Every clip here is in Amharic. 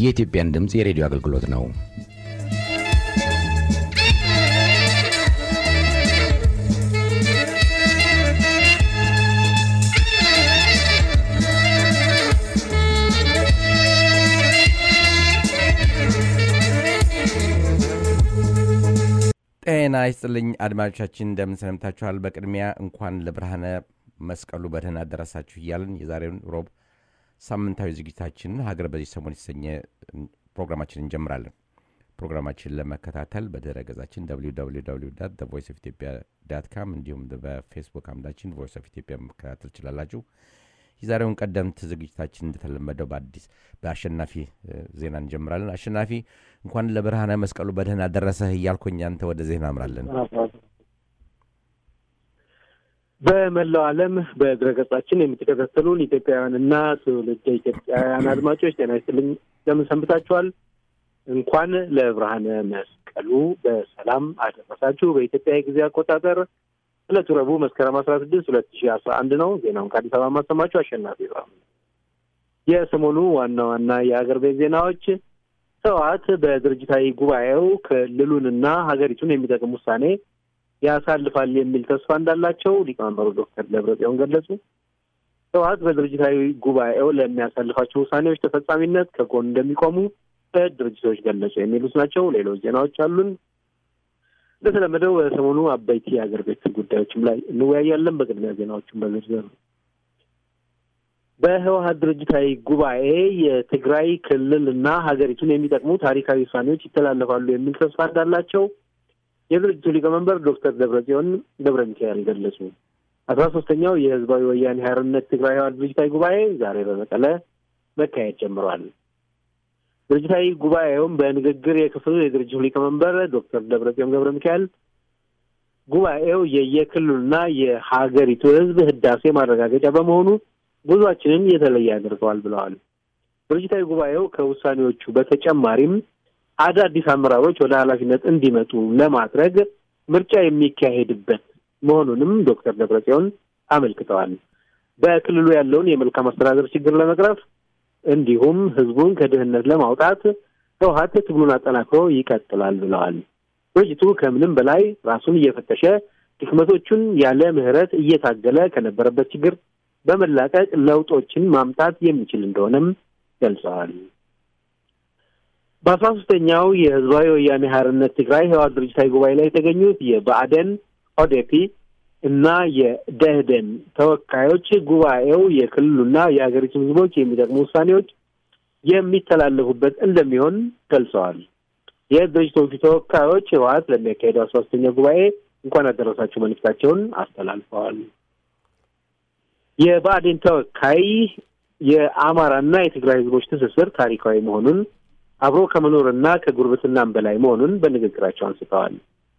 የኢትዮጵያን ድምፅ የሬዲዮ አገልግሎት ነው። ጤና ይስጥልኝ አድማጮቻችን፣ እንደምን ሰነምታችኋል? በቅድሚያ እንኳን ለብርሃነ መስቀሉ በደህና አደረሳችሁ እያልን የዛሬውን ሮብ ሳምንታዊ ዝግጅታችን ሀገር በዚህ ሰሞን የተሰኘ ፕሮግራማችን እንጀምራለን። ፕሮግራማችን ለመከታተል በድረ ገጻችን ቮይስ ኦፍ ኢትዮጵያ ዳት ካም እንዲሁም በፌስቡክ አምዳችን ቮይስ ኦፍ ኢትዮጵያ መከታተል ትችላላችሁ። የዛሬውን ቀደምት ዝግጅታችን እንደተለመደው በአዲስ በአሸናፊ ዜና እንጀምራለን። አሸናፊ እንኳን ለብርሃነ መስቀሉ በደህና ደረሰህ እያልኩኝ አንተ ወደ ዜና አምራለን። በመላው ዓለም በድረገጻችን የምትከታተሉን ኢትዮጵያውያንና ትውልደ ኢትዮጵያውያን አድማጮች ጤና ይስጥልኝ፣ እንደምን ሰንብታችኋል? እንኳን ለብርሃነ መስቀሉ በሰላም አደረሳችሁ። በኢትዮጵያ የጊዜ አቆጣጠር ዕለቱ ረቡዕ መስከረም አስራ ስድስት ሁለት ሺህ አስራ አንድ ነው። ዜናውን ከአዲስ አበባ ማሰማችሁ አሸናፊ ነው። የሰሞኑ ዋና ዋና የሀገር ቤት ዜናዎች ህወሓት በድርጅታዊ ጉባኤው ክልሉንና ሀገሪቱን የሚጠቅም ውሳኔ ያሳልፋል የሚል ተስፋ እንዳላቸው ሊቀመንበሩ ዶክተር ደብረጽዮን ገለጹ። ህወሓት በድርጅታዊ ጉባኤው ለሚያሳልፋቸው ውሳኔዎች ተፈጻሚነት ከጎን እንደሚቆሙ ድርጅቶች ገለጹ። የሚሉት ናቸው። ሌሎች ዜናዎች አሉን። እንደተለመደው በሰሞኑ አበይት የሀገር ቤት ጉዳዮችም ላይ እንወያያለን። በቅድሚያ ዜናዎችን በዝርዝር በህወሓት ድርጅታዊ ጉባኤ የትግራይ ክልል እና ሀገሪቱን የሚጠቅሙ ታሪካዊ ውሳኔዎች ይተላለፋሉ የሚል ተስፋ እንዳላቸው የድርጅቱ ሊቀመንበር ዶክተር ደብረጽዮን ገብረ ሚካኤል ገለጹ። አስራ ሶስተኛው የህዝባዊ ወያኔ ሓርነት ትግራይ ህወሓት ድርጅታዊ ጉባኤ ዛሬ በመቀለ መካሄድ ጀምሯል። ድርጅታዊ ጉባኤውም በንግግር የክፍሉ የድርጅቱ ሊቀመንበር ዶክተር ደብረጽዮን ገብረ ሚካኤል ጉባኤው የየክልሉና የሀገሪቱ ህዝብ ህዳሴ ማረጋገጫ በመሆኑ ጉዟችንን የተለየ ያደርገዋል ብለዋል። ድርጅታዊ ጉባኤው ከውሳኔዎቹ በተጨማሪም አዳዲስ አመራሮች ወደ ኃላፊነት እንዲመጡ ለማድረግ ምርጫ የሚካሄድበት መሆኑንም ዶክተር ደብረጽዮን አመልክተዋል። በክልሉ ያለውን የመልካም አስተዳደር ችግር ለመቅረፍ እንዲሁም ህዝቡን ከድህነት ለማውጣት ህወሓት ትግሉን አጠናክሮ ይቀጥላል ብለዋል። ድርጅቱ ከምንም በላይ ራሱን እየፈተሸ ድክመቶቹን ያለ ምህረት እየታገለ ከነበረበት ችግር በመላቀቅ ለውጦችን ማምጣት የሚችል እንደሆነም ገልጸዋል። በአስራ ሶስተኛው የህዝባዊ ወያኔ ሓርነት ትግራይ ህወሓት ድርጅታዊ ጉባኤ ላይ የተገኙት የብአዴን ኦዴፒ እና የደህደን ተወካዮች ጉባኤው የክልሉና የሀገሪቱ ህዝቦች የሚጠቅሙ ውሳኔዎች የሚተላለፉበት እንደሚሆን ገልጸዋል። የድርጅቶቹ ተወካዮች ህወሓት ለሚያካሄደው አስራ ሶስተኛ ጉባኤ እንኳን አደረሳችሁ መልእክታቸውን አስተላልፈዋል። የብአዴን ተወካይ የአማራና የትግራይ ህዝቦች ትስስር ታሪካዊ መሆኑን አብሮ ከመኖርና ከጉርብትናም በላይ መሆኑን በንግግራቸው አንስተዋል።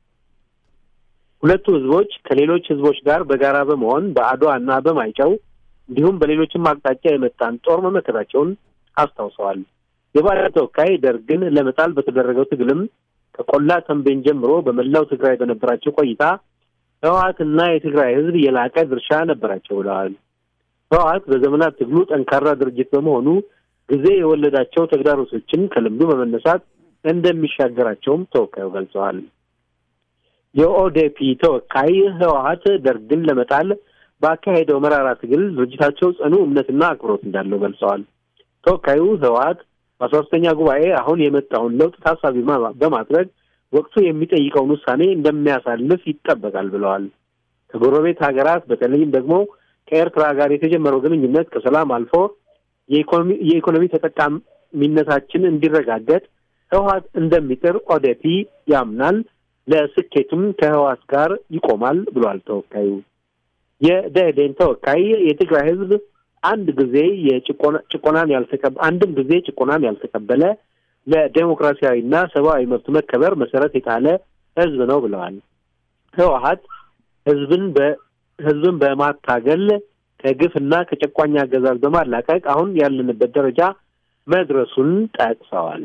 ሁለቱ ህዝቦች ከሌሎች ህዝቦች ጋር በጋራ በመሆን በአድዋ እና በማይጨው እንዲሁም በሌሎችም አቅጣጫ የመጣን ጦር መመከታቸውን አስታውሰዋል። የብአዴን ተወካይ ደርግን ለመጣል በተደረገው ትግልም ከቆላ ተንቤን ጀምሮ በመላው ትግራይ በነበራቸው ቆይታ ህወሓትና የትግራይ ህዝብ የላቀ ድርሻ ነበራቸው ብለዋል። ህወሓት በዘመናት ትግሉ ጠንካራ ድርጅት በመሆኑ ጊዜ የወለዳቸው ተግዳሮቶችን ከልምዱ በመነሳት እንደሚሻገራቸውም ተወካዩ ገልጸዋል። የኦዴፒ ተወካይ ህወሓት ደርግን ለመጣል ባካሄደው መራራ ትግል ድርጅታቸው ጽኑ እምነትና አክብሮት እንዳለው ገልጸዋል። ተወካዩ ህወሓት በአስራ ሶስተኛ ጉባኤ አሁን የመጣውን ለውጥ ታሳቢ በማድረግ ወቅቱ የሚጠይቀውን ውሳኔ እንደሚያሳልፍ ይጠበቃል ብለዋል። ከጎረቤት ሀገራት በተለይም ደግሞ ከኤርትራ ጋር የተጀመረው ግንኙነት ከሰላም አልፎ የኢኮኖሚ ተጠቃሚነታችን እንዲረጋገጥ ህወሓት እንደሚጥር ኦዴፒ ያምናል። ለስኬቱም ከህወሓት ጋር ይቆማል ብሏል ተወካዩ። የደኢህዴን ተወካይ የትግራይ ህዝብ አንድ ጊዜ የጭቆናን ያልተቀበ አንድም ጊዜ ጭቆናን ያልተቀበለ ለዴሞክራሲያዊና ሰብአዊ መብት መከበር መሰረት የጣለ ህዝብ ነው ብለዋል። ህወሓት ህዝብን በህዝብን በማታገል ከግፍና ከጨቋኝ አገዛዝ በማላቀቅ አሁን ያለንበት ደረጃ መድረሱን ጠቅሰዋል።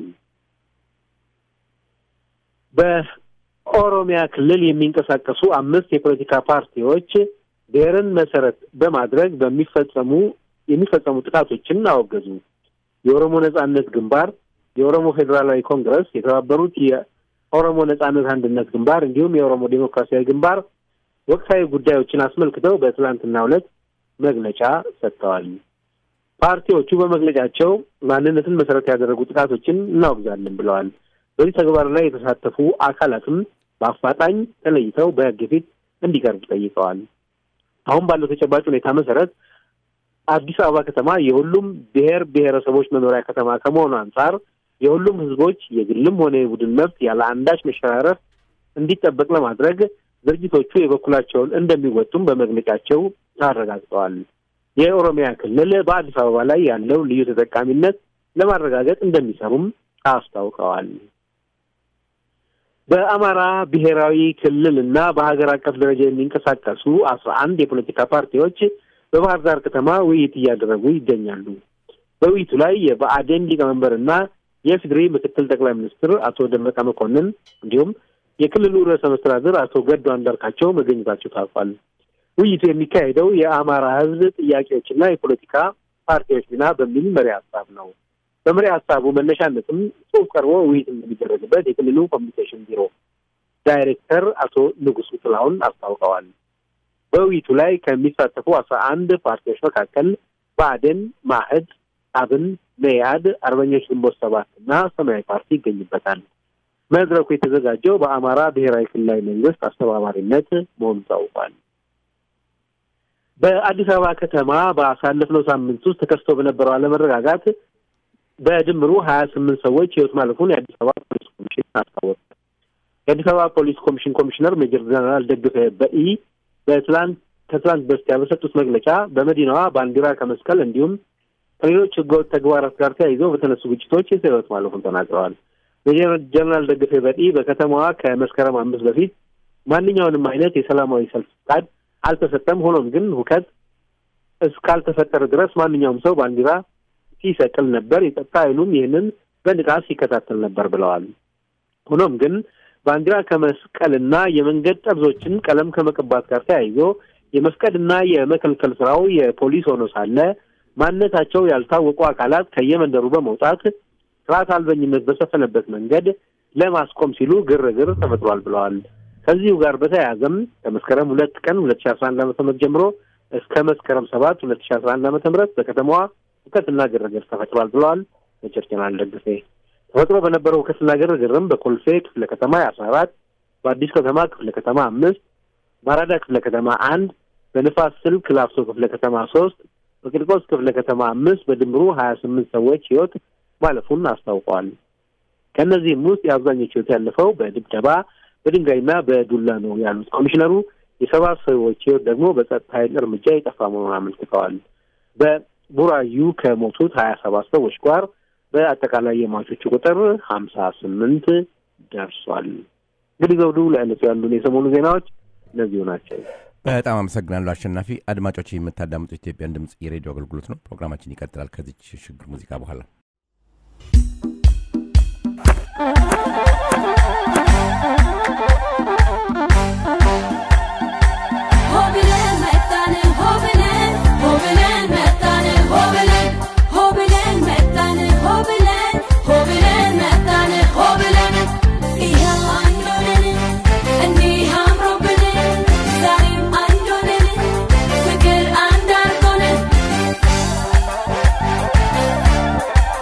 በኦሮሚያ ክልል የሚንቀሳቀሱ አምስት የፖለቲካ ፓርቲዎች ብሔርን መሰረት በማድረግ በሚፈጸሙ የሚፈጸሙ ጥቃቶችን አወገዙ። የኦሮሞ ነጻነት ግንባር፣ የኦሮሞ ፌዴራላዊ ኮንግረስ፣ የተባበሩት የኦሮሞ ነጻነት አንድነት ግንባር እንዲሁም የኦሮሞ ዴሞክራሲያዊ ግንባር ወቅታዊ ጉዳዮችን አስመልክተው በትላንትናው ዕለት መግለጫ ሰጥተዋል። ፓርቲዎቹ በመግለጫቸው ማንነትን መሰረት ያደረጉ ጥቃቶችን እናወግዛለን ብለዋል። በዚህ ተግባር ላይ የተሳተፉ አካላትም በአፋጣኝ ተለይተው በሕግ ፊት እንዲቀርቡ ጠይቀዋል። አሁን ባለው ተጨባጭ ሁኔታ መሰረት አዲስ አበባ ከተማ የሁሉም ብሔር ብሔረሰቦች መኖሪያ ከተማ ከመሆኑ አንጻር የሁሉም ሕዝቦች የግልም ሆነ የቡድን መብት ያለ አንዳች መሸራረፍ እንዲጠበቅ ለማድረግ ድርጅቶቹ የበኩላቸውን እንደሚወጡም በመግለጫቸው አረጋግጠዋል። የኦሮሚያ ክልል በአዲስ አበባ ላይ ያለው ልዩ ተጠቃሚነት ለማረጋገጥ እንደሚሰሩም አስታውቀዋል። በአማራ ብሔራዊ ክልል እና በሀገር አቀፍ ደረጃ የሚንቀሳቀሱ አስራ አንድ የፖለቲካ ፓርቲዎች በባህር ዳር ከተማ ውይይት እያደረጉ ይገኛሉ። በውይይቱ ላይ የብአዴን ሊቀመንበርና የፌዴሪ ምክትል ጠቅላይ ሚኒስትር አቶ ደመቀ መኮንን እንዲሁም የክልሉ ርዕሰ መስተዳድር አቶ ገዱ አንዳርጋቸው መገኘታቸው ታውቋል። ውይይቱ የሚካሄደው የአማራ ሕዝብ ጥያቄዎችና የፖለቲካ ፓርቲዎች ሚና በሚል መሪ ሀሳብ ነው። በመሪ ሀሳቡ መነሻነትም ጽሑፍ ቀርቦ ውይይት እንደሚደረግበት የክልሉ ኮሚኒኬሽን ቢሮ ዳይሬክተር አቶ ንጉሱ ጥላሁን አስታውቀዋል። በውይይቱ ላይ ከሚሳተፉ አስራ አንድ ፓርቲዎች መካከል ብአዴን፣ ማህድ፣ አብን፣ መኢአድ፣ አርበኞች ግንቦት ሰባት እና ሰማያዊ ፓርቲ ይገኝበታል። መድረኩ የተዘጋጀው በአማራ ብሔራዊ ክልላዊ መንግስት አስተባባሪነት መሆኑ ታውቋል። በአዲስ አበባ ከተማ በአሳለፍነው ሳምንት ውስጥ ተከስቶ በነበረው አለመረጋጋት በድምሩ ሀያ ስምንት ሰዎች ህይወት ማለፉን የአዲስ አበባ ፖሊስ ኮሚሽን አስታወቀ። የአዲስ አበባ ፖሊስ ኮሚሽን ኮሚሽነር ሜጀር ጀነራል ደግፈ በኢ በትላንት ከትላንት በስቲያ በሰጡት መግለጫ በመዲናዋ ባንዲራ ከመስቀል እንዲሁም ከሌሎች ህገወጥ ተግባራት ጋር ተያይዘው በተነሱ ግጭቶች የሰው ህይወት ማለፉን ተናግረዋል። ሜጀር ጀነራል ደግፌ በኢ በከተማዋ ከመስከረም አምስት በፊት ማንኛውንም አይነት የሰላማዊ ሰልፍ ፍቃድ አልተሰጠም። ሆኖም ግን ሁከት እስካልተፈጠረ ድረስ ማንኛውም ሰው ባንዲራ ሲሰቅል ነበር። የጸጥታ ኃይሉም ይህንን በንቃት ሲከታተል ነበር ብለዋል። ሆኖም ግን ባንዲራ ከመስቀልና የመንገድ ጠርዞችን ቀለም ከመቀባት ጋር ተያይዞ የመፍቀድና የመከልከል ስራው የፖሊስ ሆኖ ሳለ ማንነታቸው ያልታወቁ አካላት ከየመንደሩ በመውጣት ስርዓት አልበኝነት በሰፈነበት መንገድ ለማስቆም ሲሉ ግርግር ተፈጥሯል ብለዋል። ከዚሁ ጋር በተያያዘም ከመስከረም ሁለት ቀን ሁለት ሺ አስራ አንድ ዓመተ ምህረት ጀምሮ እስከ መስከረም ሰባት ሁለት ሺ አስራ አንድ ዓመተ ምህረት በከተማዋ ሁከትና ግርግር ተፈጥሯል ብለዋል። ሜጀር ጀነራል ደግፌ ተፈጥሮ በነበረው ሁከትና ግርግርም በኮልፌ ክፍለ ከተማ የአስራ አራት በአዲስ ከተማ ክፍለ ከተማ አምስት በአራዳ ክፍለ ከተማ አንድ በንፋስ ስልክ ላፍቶ ክፍለ ከተማ ሶስት በቂርቆስ ክፍለ ከተማ አምስት በድምሩ ሀያ ስምንት ሰዎች ህይወት ማለፉን አስታውቀዋል። ከእነዚህም ውስጥ የአብዛኞቹ ህይወት ያለፈው በድብደባ በድንጋይና በዱላ ነው ያሉት ኮሚሽነሩ የሰባት ሰዎች ህይወት ደግሞ በጸጥታ ኃይል እርምጃ የጠፋ መሆኑን አመልክተዋል። በቡራዩ ከሞቱት ሀያ ሰባት ሰዎች ጋር በአጠቃላይ የሟቾቹ ቁጥር ሀምሳ ስምንት ደርሷል። እንግዲህ ዘውዱ ለዕለቱ ያሉን የሰሞኑ ዜናዎች እነዚሁ ናቸው። በጣም አመሰግናለሁ አሸናፊ። አድማጮች የምታዳምጡት ኢትዮጵያን ድምፅ የሬዲዮ አገልግሎት ነው። ፕሮግራማችን ይቀጥላል ከዚች ሽግግር ሙዚቃ በኋላ Figure and dark on it.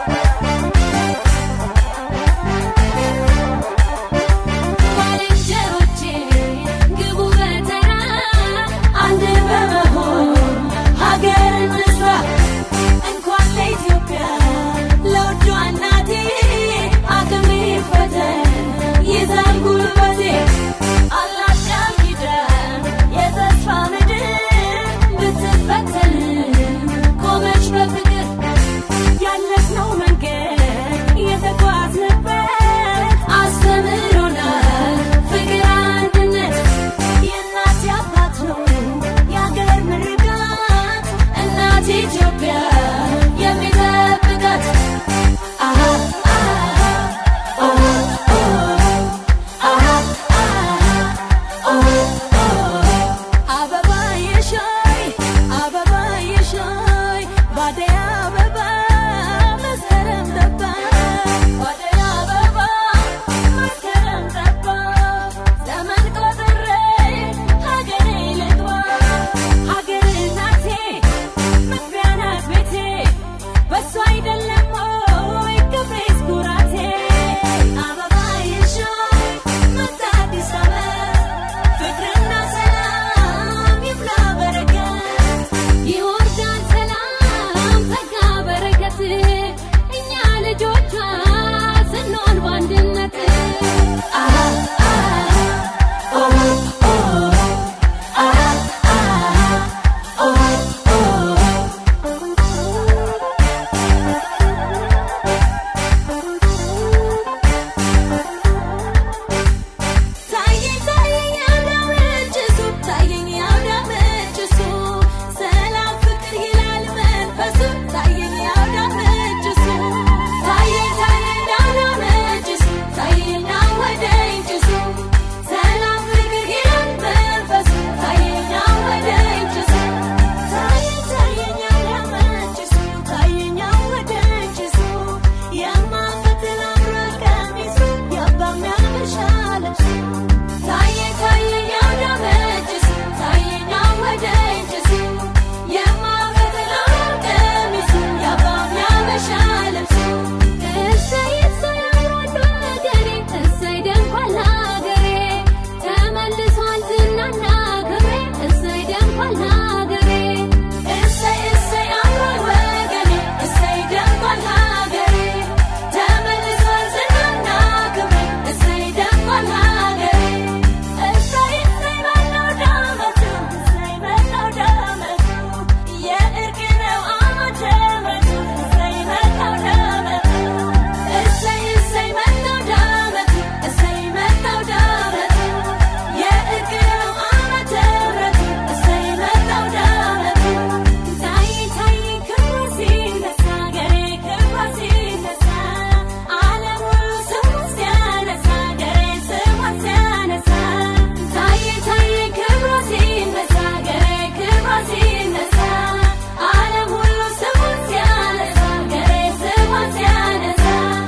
ታየ ታየ ያውዳመች እሱ ታየና ወደ እጅ እሱ የማፈትለው ቀሚሱ ያባም ያበሻ ልብሱ እሰይ እሰይ አምሯል ወገኔ እሰይ ደምቋል ሀገሬ ተመልሷል ዝናና ክብሬ እሰይ ደምቋል ሀገሬ እሰይ እሰይ አምሯል ወገኔ እሰይ ደምቋል ሀገሬ ተመልሷል ዝናና ክብሬ እሰይ ደምቋል ሀገሬ እሰይ እሰይ መላው ዳመቱ እሰይ መላው ዳመቱ የእርቅ ነው ዓመተ ምሕረቱ እሰይ መላው ዳመቱ እሰይ እሰይ መላው ዳመቱ እሰይ መላው ዳመቱ የእርቅ ነው ዓመተ ምሕረቱ እሰይ መላው ዳመቱ ታይ ታይ ክብሩ ሲነሳ ገሬ ክብሩ ሲነሳ ዓለም ሁሉ ስሙን ሲያነሳ ገሬ ስሙን ሲያነሳ ታይ ታይ ክብሩ ሲነሳ ገሬ ክብሩ ሲነሳ ዓለም ሁሉ ስሙን ሲያነሳ ገሬ ስሙን ሲያነሳ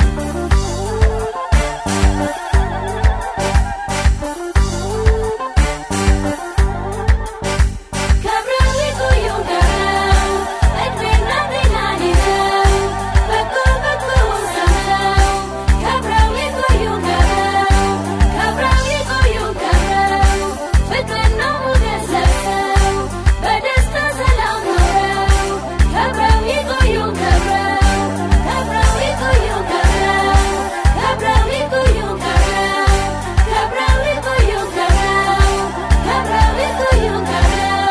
ከብረው ይቆዩ ከብረው እድሜና ጤናን ይዘው በጎ በጎውን ሰምተው ከብረው ይቆዩ ከብረው ከብረው ይቆዩ ከብረው ፍቅርና ሞገስ ለብሰው በደስታ ሰላም ኖረው ከብረው ይቆዩ ከብረው ከብረው ይቆዩ ከብረው ከብረው ይቆዩ ከብረው ከብረው ይቆዩ ከብረው ከብረው ይቆዩ ከብረው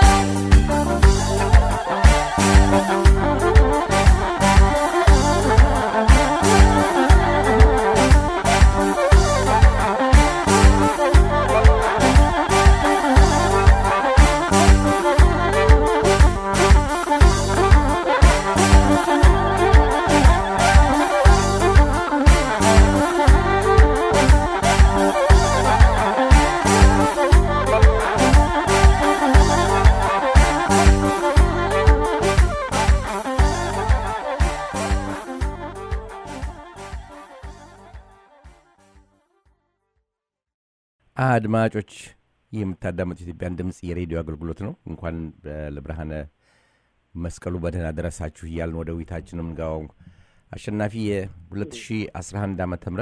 አድማጮች ይህ የምታዳመጡት የኢትዮጵያን ድምፅ የሬዲዮ አገልግሎት ነው። እንኳን በ- ለብርሃነ መስቀሉ በደህና ደረሳችሁ እያልን ወደ ውይይታችን የምንገባው አሸናፊ የ2011 ዓ ም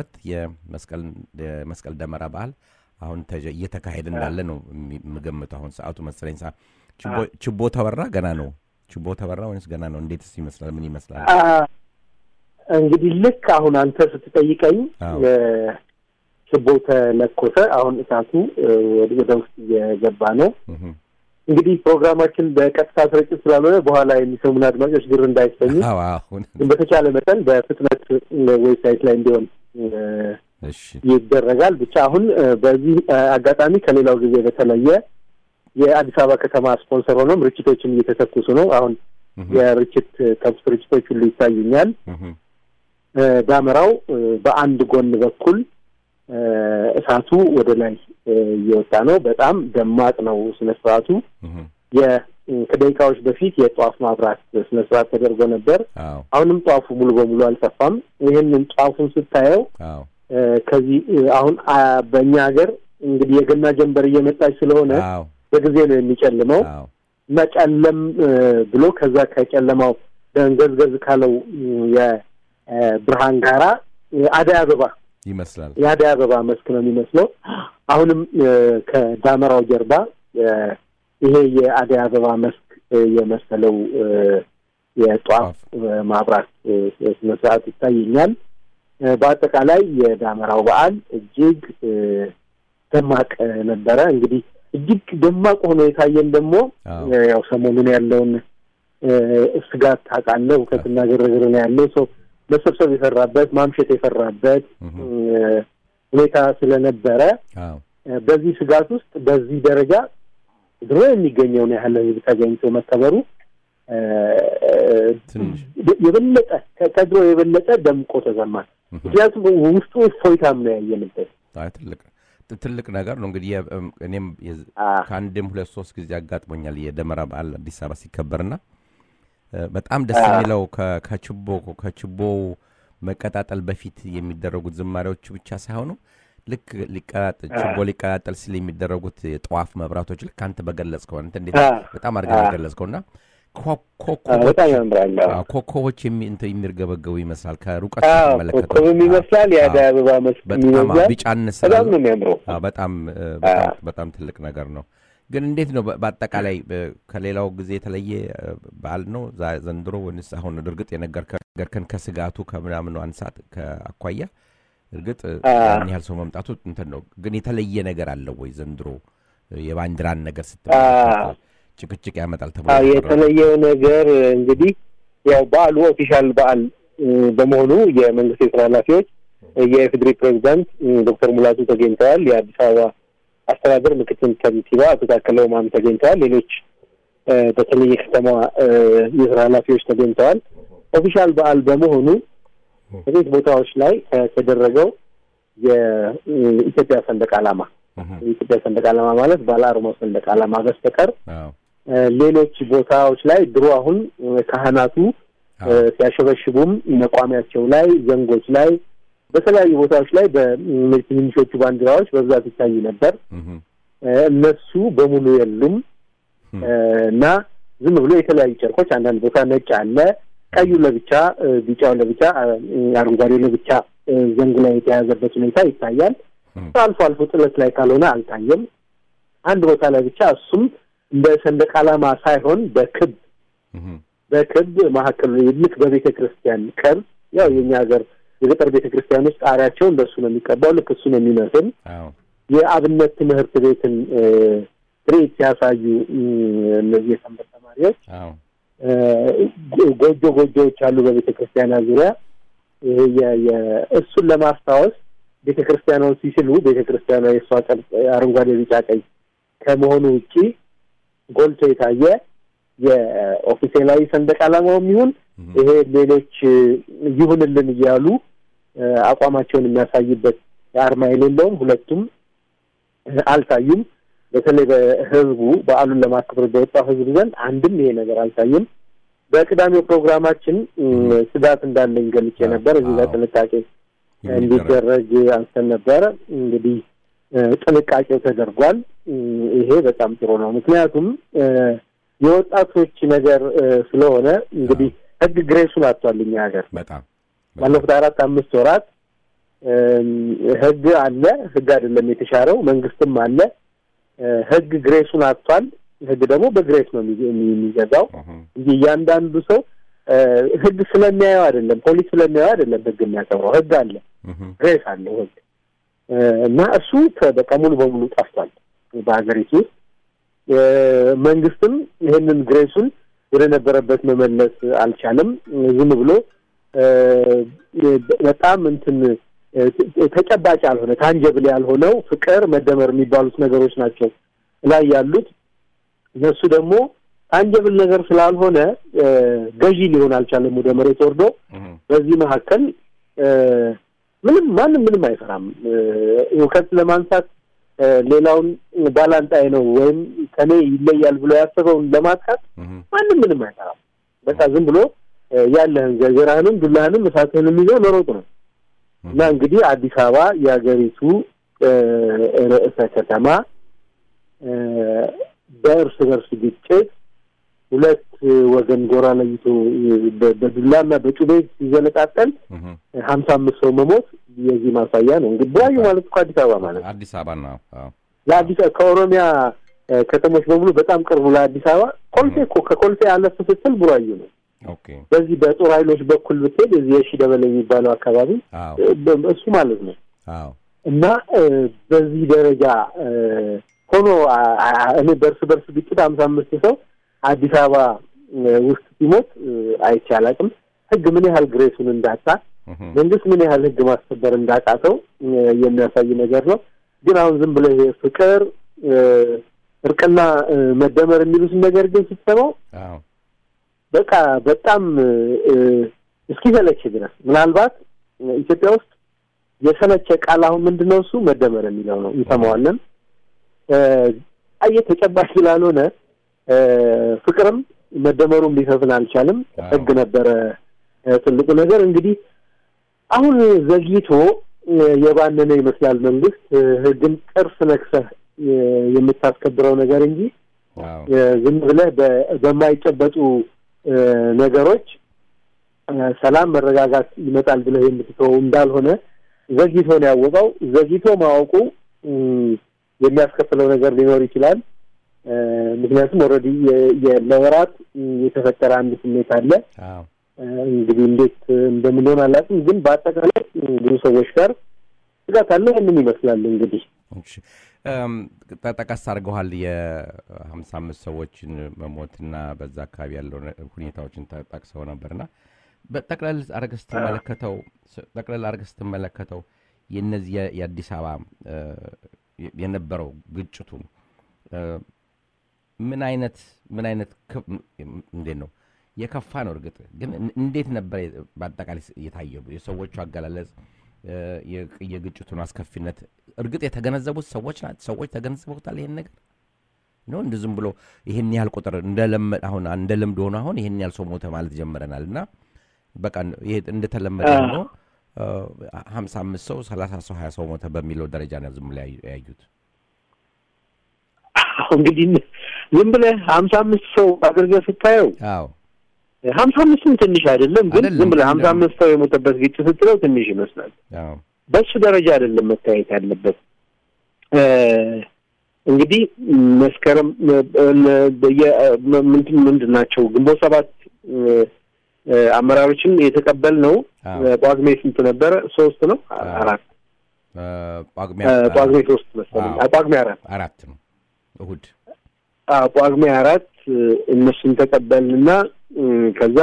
የመስቀል ደመራ በዓል አሁን ተጀ- እየተካሄደ እንዳለ ነው የሚ- የምገምተው። አሁን ሰዓቱ መሰለኝ ሰ- ችቦ- ችቦ ተበራ ገና ነው። ችቦ ተበራ ወይስ ገና ነው? እንዴትስ ይመስላል? ምን ይመስላል? አ፣ እንግዲህ ልክ አሁን አንተ ስትጠይቀኝ አዎ። እ፣ ችቦ ተለኮሰ። አሁን እሳቱ እ፣ ወደ- ወደ ውስጥ እየገባ ነው። እህም። እንግዲህ ፕሮግራማችን በቀጥታ ስርጭት ስላልሆነ በኋላ የሚሰሙን አድማጮች ግር እንዳይሰኙ አዎ፣ አሁን ግን በተቻለ መጠን በፍጥነት ዌብሳይት ላይ እንዲሆን እ፣ እሺ፣ ይደረጋል። ብቻ አሁን እ፣ በዚህ እ፣ አጋጣሚ ከሌላው ጊዜ በተለየ የአዲስ አበባ ከተማ ስፖንሰር ሆኖም ርችቶችም እየተተኩሱ ነው። አሁን እህም፣ የርችት ተኩስ ርችቶች ሁሉ ይታዩኛል። እህም፣ እ፣ ዳመራው እ፣ በአንድ ጎን በኩል እ፣ እሳቱ ወደ ላይ እ፣ እየወጣ ነው። በጣም ደማቅ ነው ስነ ስርዓቱ። እህም። የ- ከደቂቃዎች በፊት የጧፍ ማብራት ስነ ስርዓት ተደርጎ ነበር። አዎ፣ አሁንም ጧፉ ሙሉ በሙሉ አልጠፋም። ይህንን ጧፉን ስታየው አዎ፣ እ፣ ከዚህ እ፣ አሁን አ፣ በእኛ ሀገር እንግዲህ የገና ጀንበር እየመጣች ስለሆነ አዎ፣ በጊዜ ነው የሚጨልመው አዎ፣ እና ጨለም እ፣ ብሎ ከዛ ከጨለማው ደንገዝገዝ ካለው የብርሃን ጋራ እ፣ አደይ አበባ ይመስላል። የአደይ አበባ መስክ ነው የሚመስለው። አሁንም እ፣ ከዳመራው ጀርባ እ፣ ይሄ የአደይ አበባ መስክ እ፣ የመሰለው እ፣ የጧፍ እ፣ ማብራት እ፣ ስነ ስርዓት ይታየኛል። እ፣ በአጠቃላይ የዳመራው በዓል እጅግ እ፣ ደማቅ እ፣ ነበረ። እንግዲህ እጅግ ደማቅ ሆኖ የታየን ደግሞ አዎ። እ፣ ያው ሰሞኑን ያለውን እ፣ ስጋት ታውቃለህ፣ ሁከትና ግርግር ነው ያለው ሰው መሰብሰብ የፈራበት ማምሸት የፈራበት እህም፣ እ፣ ሁኔታ ስለነበረ አዎ፣ እ፣ በዚህ ስጋት ውስጥ በዚህ ደረጃ ድሮ የሚገኘውን ያህል ሕዝብ ተገኝቶ መከበሩ እ፣ ትንሽ የበለጠ ከ- ከድሮ የበለጠ ደምቆ ተሰማል። እህም። ምክንያቱም ውስጡ እፎይታም ነው ያየንበት። አይ፣ ትልቅ ትልቅ ነገር ነው እንግዲህ የ- እም፣ እኔም የዝ- አ፣ ከአንድም ሁለት ሶስት ጊዜ አጋጥሞኛል የደመራ በዓል አዲስ አበባ ሲከበርና እ፣ በጣም ደስ አ። የሚለው ከ- ከችቦ ከችቦው መቀጣጠል በፊት የሚደረጉት ዝማሬዎች ብቻ ሳይሆኑ ልክ ሊቀጣጠል ችቦ ሊቀጣጠል ሲል የሚደረጉት የጠዋፍ መብራቶች ልክ አንተ በገለጽከው አንተ እንዴት አ፣ በጣም አድርገህ አ። በገለጽከው እና ኮ- አዎ፣ ኮከቦች በጣም ያምራል። አዎ። አዎ፣ ኮከቦች የሚ- እንትን የሚርገበገቡ ይመስላል ከሩቀት አዎ፣ ስትመለከተው። ኮከብም ይመስላል የአደይ አበባ መስክ በጣም አዎ፣ ይመስላል። ቢጫነት በጣም ስላለው ነው የሚያምረው። አዎ፣ በጣም እ፣ በጣም በጣም ትልቅ ነገር ነው። ግን እንዴት ነው በ- በአጠቃላይ እ፣ ከሌላው ጊዜ የተለየ እ፣ በዓል ነው ዛ- ዘንድሮ ወይስ አሁን እርግጥ የነገርከ- ነገርከን ከስጋቱ ከምናምኑ አንሳት ከአኳያ እርግጥ እ፣ አ። ያን ያህል ሰው መምጣቱ እንትን ነው። ግን የተለየ ነገር አለው ወይ ዘንድሮ እ፣ የባንዲራን ነገር አ። ስትመለከት ጭቅጭቅ ያመጣል ተብሎ አዎ የተፈራ ነው። የተለየው ነገር እንግዲህ ያው በዓሉ ኦፊሻል በዓል እ፣ በመሆኑ የመንግስት የስራ ኃላፊዎች እ፣ የኢፌዴሪ ፕሬዚዳንት እ፣ ዶክተር ሙላቱ ተገኝተዋል። የአዲስ አበባ አስተዳደር ምክትል ከንቲባ አቶ ታከለ ኡማም ተገኝተዋል። ሌሎች እ፣ በተለይ የከተማ እ፣ የስራ ኃላፊዎች ተገኝተዋል። ኦፊሻል በዓል በመሆኑ በቤት ቦታዎች ላይ ከተደረገው የኢትዮጵያ ሰንደቅ ዓላማ እህ፣ የኢትዮጵያ ሰንደቅ ዓላማ ማለት ባለ አርማው ሰንደቅ ዓላማ በስተቀር አዎ፣ እ፣ ሌሎች ቦታዎች ላይ ድሮ አሁን እ፣ ካህናቱ እ፣ አዎ፣ ሲያሸበሽቡም መቋሚያቸው ላይ ዘንጎች ላይ በተለያዩ ቦታዎች ላይ በትንንሾቹ ባንዲራዎች በብዛት ይታይ ነበር። እህ፣ እ፣ እነሱ በሙሉ የሉም እህ፣ እ፣ እና ዝም ብሎ የተለያዩ ጨርቆች አንዳንድ ቦታ ነጭ አለ፣ ቀዩ ለብቻ እ፣ ቢጫው ለብቻ እ፣ አረንጓዴው ለብቻ እ፣ ዘንግ ላይ የተያዘበት ሁኔታ ይታያል። እህ፣ አልፎ አልፎ ጥለት ላይ ካልሆነ አልታየም። አንድ ቦታ ላይ ብቻ እሱም እንደ ሰንደቅ ዓላማ ሳይሆን በክብ እህ፣ በክብ መካከል ልክ በቤተ ክርስቲያን ቅርጽ ያው የኛ ሀገር የገጠር ቤተ ክርስቲያኖች ጣሪያቸው እንደሱ ነው የሚቀባው። ልክ እሱ ነው የሚመስል አዎ፣ የአብነት ትምህርት ቤትን እ፣ ትርኢት ሲያሳዩ እ፣ እነዚህ የሰንበት ተማሪዎች አዎ፣ እ፣ ጎ- ጎጆ ጎጆዎች አሉ በቤተ ክርስቲያኗ ዙሪያ ይሄ የ- የ- እሱን ለማስታወስ ቤተ ክርስቲያኗን ሲስሉ ቤተ ክርስቲያኗ የእሷ ቅርጽ አረንጓዴ፣ ቢጫ፣ ቀይ ከመሆኑ ውጪ ጎልቶ የታየ የኦፊሴላዊ ሰንደቅ ዓላማውም ይሁን እህ፣ ይሄ ሌሎች እ፣ ይሁንልን እያሉ እ፣ አቋማቸውን የሚያሳይበት አርማ የሌለውም ሁለቱም እ፣ አልታዩም። በተለይ በህዝቡ በዓሉን ለማክበር በወጣው ህዝብ ዘንድ አንድም ይሄ ነገር አልታየም። በቅዳሜው ፕሮግራማችን እ፣ ስጋት እንዳለኝ ገልጬ ነበር። እዚህ ጋር አዎ። ጥንቃቄ የሚደረግ እንዲደረግ አንስተን ነበረ። እንግዲህ እ፣ ጥንቃቄው ተደርጓል። እ፣ ይሄ በጣም ጥሩ ነው። ምክንያቱም እ፣ የወጣቶች ነገር እ፣ ስለሆነ እንግዲህ ህግ ግሬሱን አጥቷል እኛ ሀገር በጣም ባለፉት አራት አምስት ወራት እም፣ ህግ አለ። ህግ አይደለም የተሻረው፣ መንግስትም አለ። እ፣ ህግ ግሬሱን አጥቷል። ህግ ደግሞ በግሬስ ነው የሚ- የሚ- የሚገዛው እህ፣ እንጂ እያንዳንዱ ሰው እ፣ ህግ ስለሚያየው አይደለም፣ ፖሊስ ስለሚያየው አይደለም ህግ የሚያከብረው። ህግ አለ፣ እህ፣ ግሬስ አለው ህግ እ፣ እና እሱ ተ- በቃ ሙሉ በሙሉ ጠፍቷል በሀገሪቱ ውስጥ። እ፣ መንግስትም ይህንን ግሬሱን ወደ ነበረበት መመለስ አልቻለም። ዝም ብሎ እ፣ በጣም እንትን እ፣ ተጨባጭ ያልሆነ ታንጀብል ያልሆነው ፍቅር፣ መደመር የሚባሉት ነገሮች ናቸው ላይ ያሉት። እነሱ ደግሞ ታንጀብል ነገር ስላልሆነ እ፣ ገዢ ሊሆን አልቻለም ወደ መሬት ወርዶ እህ፣ በዚህ መካከል እ፣ ምንም ማንም ምንም አይፈራም። እ፣ እውቀት ለማንሳት እ፣ ሌላውን ባላንጣይ ነው ወይም ከኔ ይለያል ብሎ ያሰበውን ለማጥቃት እህ፣ ማንም ምንም አይፈራም። በቃ ዝም ብሎ እ፣ ያለህን ገጀራህንም ዱላህንም እሳትህንም ይዘው መሮጥ ነው እና እንግዲህ አዲስ አበባ የሀገሪቱ እ፣ ርዕሰ ከተማ እ፣ በእርስ በርስ ግጭት ሁለት ወገን ጎራ ለይቶ በ- በዱላና በጩቤ ሲዘነጣጠል እህ፣ ሀምሳ አምስት ሰው መሞት የዚህ ማሳያ ነው። እንግዲህ ቡራዩ ማለት እኮ አዲስ አበባ ማለት ነው። አዲስ አበባ ነው። አዎ፣ ለአዲስ ከኦሮሚያ እ፣ ከተሞች በሙሉ በጣም ቅርቡ ለአዲስ አበባ ኮልፌ እኮ ከኮልፌ አለፍ ስትል ቡራዩ ነው። ኦኬ፣ በዚህ በጦር ኃይሎች በኩል ብትሄድ እዚህ የሺ ደበሌ የሚባለው አካባቢ አዎ፣ እ፣ በ- እሱ ማለት ነው አዎ፣ እና እ፣ በዚህ ደረጃ እ፣ ሆኖ አ- አ- እኔ በእርስ በርስ ግጭት ሀምሳ አምስት ሰው አዲስ አበባ እ፣ ውስጥ ሲሞት እ፣ አይቼ አላውቅም። ህግ ምን ያህል ግሬሱን እንዳጣ እህ፣ መንግስት ምን ያህል ህግ ማስከበር እንዳቃተው እ፣ የሚያሳይ ነገር ነው። ግን አሁን ዝም ብሎ ይሄ ፍቅር እ፣ እርቅና እ፣ መደመር የሚሉትን ነገር ግን ስትሰማው አዎ፣ በቃ በጣም እ፣ እስኪሰለች ድረስ ምናልባት እ፣ ኢትዮጵያ ውስጥ የሰለቸ ቃል አሁን ምንድን ነው እሱ መደመር የሚለው ነው። እንሰማዋለን እ፣ አየ ተጨባጭ ስላልሆነ እ፣ ፍቅርም መደመሩም ሊሰፍን አልቻልም። አዎ። ህግ ነበረ እ፣ ትልቁ ነገር እንግዲህ አሁን ዘግይቶ የባነነ ይመስላል መንግስት ህግን ጥርስ ነክሰህ የምታስከብረው ነገር እንጂ ዝም ብለህ በማይጨበጡ ነገሮች ሰላም መረጋጋት ይመጣል ብለህ የምትተወው እንዳልሆነ ዘግይቶ ነው ያወቀው። ዘግይቶ ማወቁ የሚያስከፍለው ነገር ሊኖር ይችላል። ምክንያቱም ኦልሬዲ ለወራት የተፈጠረ አንድ ስሜት አለ። እንግዲህ እንዴት እንደምንሆን አላውቅም፣ ግን በአጠቃላይ ብዙ ሰዎች ጋር ስጋት አለ። ይህንን ይመስላል እንግዲህ ጠቀስ አድርገዋል የሀምሳ አምስት ሰዎችን መሞትና በዛ አካባቢ ያለው ሁኔታዎችን ጠቅሰው ነበርና በጠቅለል አድርገህ ስትመለከተው ጠቅለል አድርገህ ስትመለከተው የነዚህ የአዲስ አበባ የነበረው ግጭቱን ምን አይነት ምን አይነት እንዴት ነው የከፋ ነው። እርግጥ ግን እንዴት ነበር በአጠቃላይ የታየው የሰዎቹ አገላለጽ የግጭቱን አስከፊነት እርግጥ የተገነዘቡት ሰዎች ናት ሰዎች ተገንዝበውታል ይሄን ነገር ነው እንደ ዝም ብሎ ይህን ያህል ቁጥር አሁን እንደ ልምድ ሆኖ አሁን ይህን ያህል ሰው ሞተ ማለት ጀምረናል እና በቃ ይሄ እንደተለመደ ሆኖ ሀምሳ አምስት ሰው ሰላሳ ሰው ሀያ ሰው ሞተ በሚለው ደረጃ ነው ዝም ብሎ ያዩት እንግዲህ ዝም ብለህ ሀምሳ አምስት ሰው አድርገህ ስታየው አዎ ሀምሳ አምስትም ትንሽ አይደለም፣ ግን አይደለም፣ ዝም ብለህ ሀምሳ አይደለም። አምስት ሰው የሞተበት ግጭት ስትለው ትንሽ ይመስላል። አዎ በሱ ደረጃ አይደለም መታየት ያለበት። እንግዲህ መስከረም ምንድን ምንድን ናቸው ግንቦት ሰባት አመራሮችን የተቀበልነው አዎ። ጳጉሜ ስንት ነበረ? ሶስት ነው አራት ጳጉሜ ጳጉሜ ሶስት መሰለኝ አዎ። ጳጉሜ አራት አራት ነው እሁድ አዎ፣ ጳጉሜ አራት እነሱን ተቀበልንና እም፣ ከዛ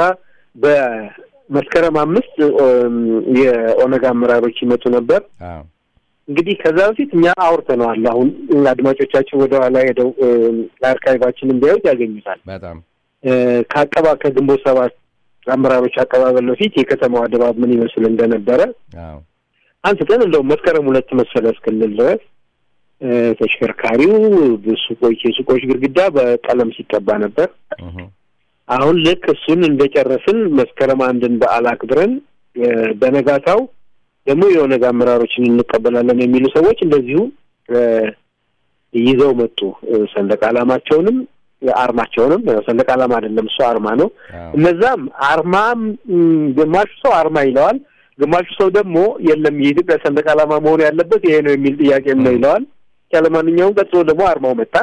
በመስከረም አምስት እም፣ የኦነግ አመራሮች ይመጡ ነበር። አዎ እንግዲህ ከዛ በፊት እኛ አውርተነዋል። አሁን አድማጮቻችን ወደ ኋላ ሄደው እም፣ አርካይቫችንን ቢያዩት ያገኙታል። በጣም እ፣ ከአቀባ ከግንቦት ሰባት አመራሮች አቀባበል በፊት የከተማዋ ድባብ ምን ይመስል እንደነበረ አዎ አንስተን እንደውም መስከረም ሁለት መሰለ እስክንል ድረስ እ፣ ተሽከርካሪው ሱቆች የሱቆች ግድግዳ በቀለም ሲቀባ ነበር። እህ አሁን ልክ እሱን እንደጨረስን መስከረም አንድን በዓል አክብረን እ፣ በነጋታው ደግሞ የኦነግ አመራሮችን እንቀበላለን የሚሉ ሰዎች እንደዚሁ እ፣ ይዘው መጡ። እ፣ ሰንደቅ ዓላማቸውንም አርማቸውንም ሰንደቅ ዓላማ አይደለም እሱ አርማ ነው። አዎ እነዛም አርማም እም፣ ግማሹ ሰው አርማ ይለዋል፣ ግማሹ ሰው ደግሞ የለም የኢትዮጵያ ሰንደቅ ዓላማ መሆን ያለበት ይሄ ነው የሚል ጥያቄም ነው ይለዋል። ያለማንኛውም ቀጥሎ ደግሞ አርማው መጣ።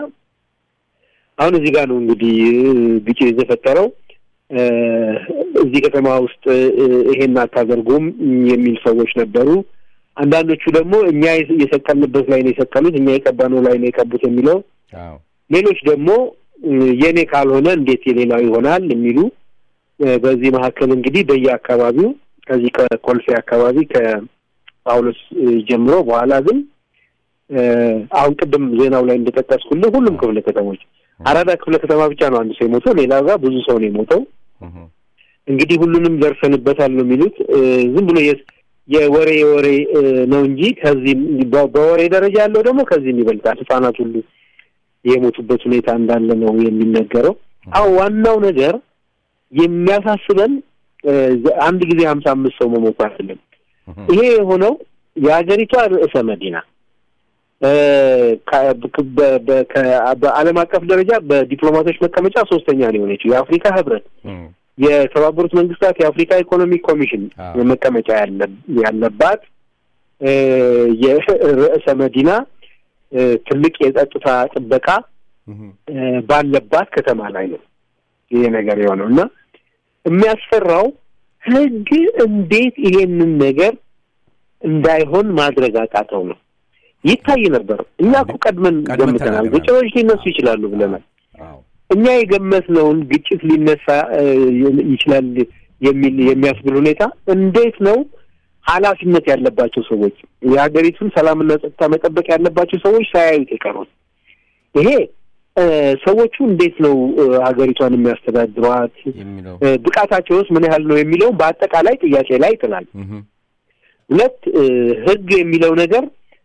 አሁን እዚህ ጋር ነው እንግዲህ እ፣ ግጭት የተፈጠረው። እ፣ እዚህ ከተማ ውስጥ እ፣ ይሄን አታደርጉም የሚል ሰዎች ነበሩ። አንዳንዶቹ ደግሞ እኛ የሰቀልንበት ላይ ነው የሰቀሉት፣ እኛ የቀባነው ላይ ነው የቀቡት የሚለው አዎ ሌሎች ደግሞ እ፣ የኔ ካልሆነ እንዴት የሌላው ይሆናል የሚሉ እ፣ በዚህ መካከል እንግዲህ በየአካባቢው ከዚህ ከኮልፌ አካባቢ ከጳውሎስ እ፣ ጀምሮ በኋላ ግን እ፣ አሁን ቅድም ዜናው ላይ እንደጠቀስኩልህ ሁሉም ክፍለ ከተሞች አራዳ ክፍለ ከተማ ብቻ ነው አንድ ሰው የሞተው፣ ሌላ ጋር ብዙ ሰው ነው የሞተው። እህ እንግዲህ ሁሉንም ደርሰንበታል ነው የሚሉት። እ፣ ዝም ብሎ የ- የወሬ የወሬ እ፣ ነው እንጂ ከዚህም በ- በወሬ ደረጃ ያለው ደግሞ ከዚህም ይበልጣል። ህጻናት ሁሉ የሞቱበት ሁኔታ እንዳለ ነው የሚነገረው። አሁን ዋናው ነገር የሚያሳስበን እ፣ አንድ ጊዜ ሀምሳ አምስት ሰው መሞቱ አይደለም። እህ ይሄ የሆነው የሀገሪቷ ርዕሰ መዲና እ፣ ከ- በ- በ- ከ- በዓለም አቀፍ ደረጃ በዲፕሎማቶች መቀመጫ ሶስተኛ ነው የሆነችው የአፍሪካ ህብረት እህ የተባበሩት መንግስታት የአፍሪካ ኢኮኖሚክ ኮሚሽን አዎ። መቀመጫ ያለ- ያለባት እ፣ የርዕሰ መዲና እ፣ ትልቅ የጸጥታ ጥበቃ እህ እ፣ ባለባት ከተማ ላይ ነው ይሄ ነገር የሆነው እና የሚያስፈራው ህግ እንዴት ይሄንን ነገር እንዳይሆን ማድረግ አቃተው ነው። ይታይ ነበር። እኛ እኮ ቀድመን ቀድመን ገምተናል። ተናግረናል። ግጭቶች ሊነሱ ይችላሉ ብለናል። አዎ እኛ የገመትነውን ግጭት ሊነሳ እ፣ ይችላል የሚል የሚያስብል ሁኔታ እንዴት ነው ኃላፊነት ያለባቸው ሰዎች የሀገሪቱን ሰላምና ጸጥታ መጠበቅ ያለባቸው ሰዎች ሳያዩት የቀሩት? ይሄ እ፣ ሰዎቹ እንዴት ነው እ፣ ሀገሪቷን የሚያስተዳድሯት የሚለው እ፣ ብቃታቸውስ ምን ያህል ነው የሚለውን በአጠቃላይ ጥያቄ ላይ ይጥላል። እህ ሁለት እ፣ ህግ የሚለው ነገር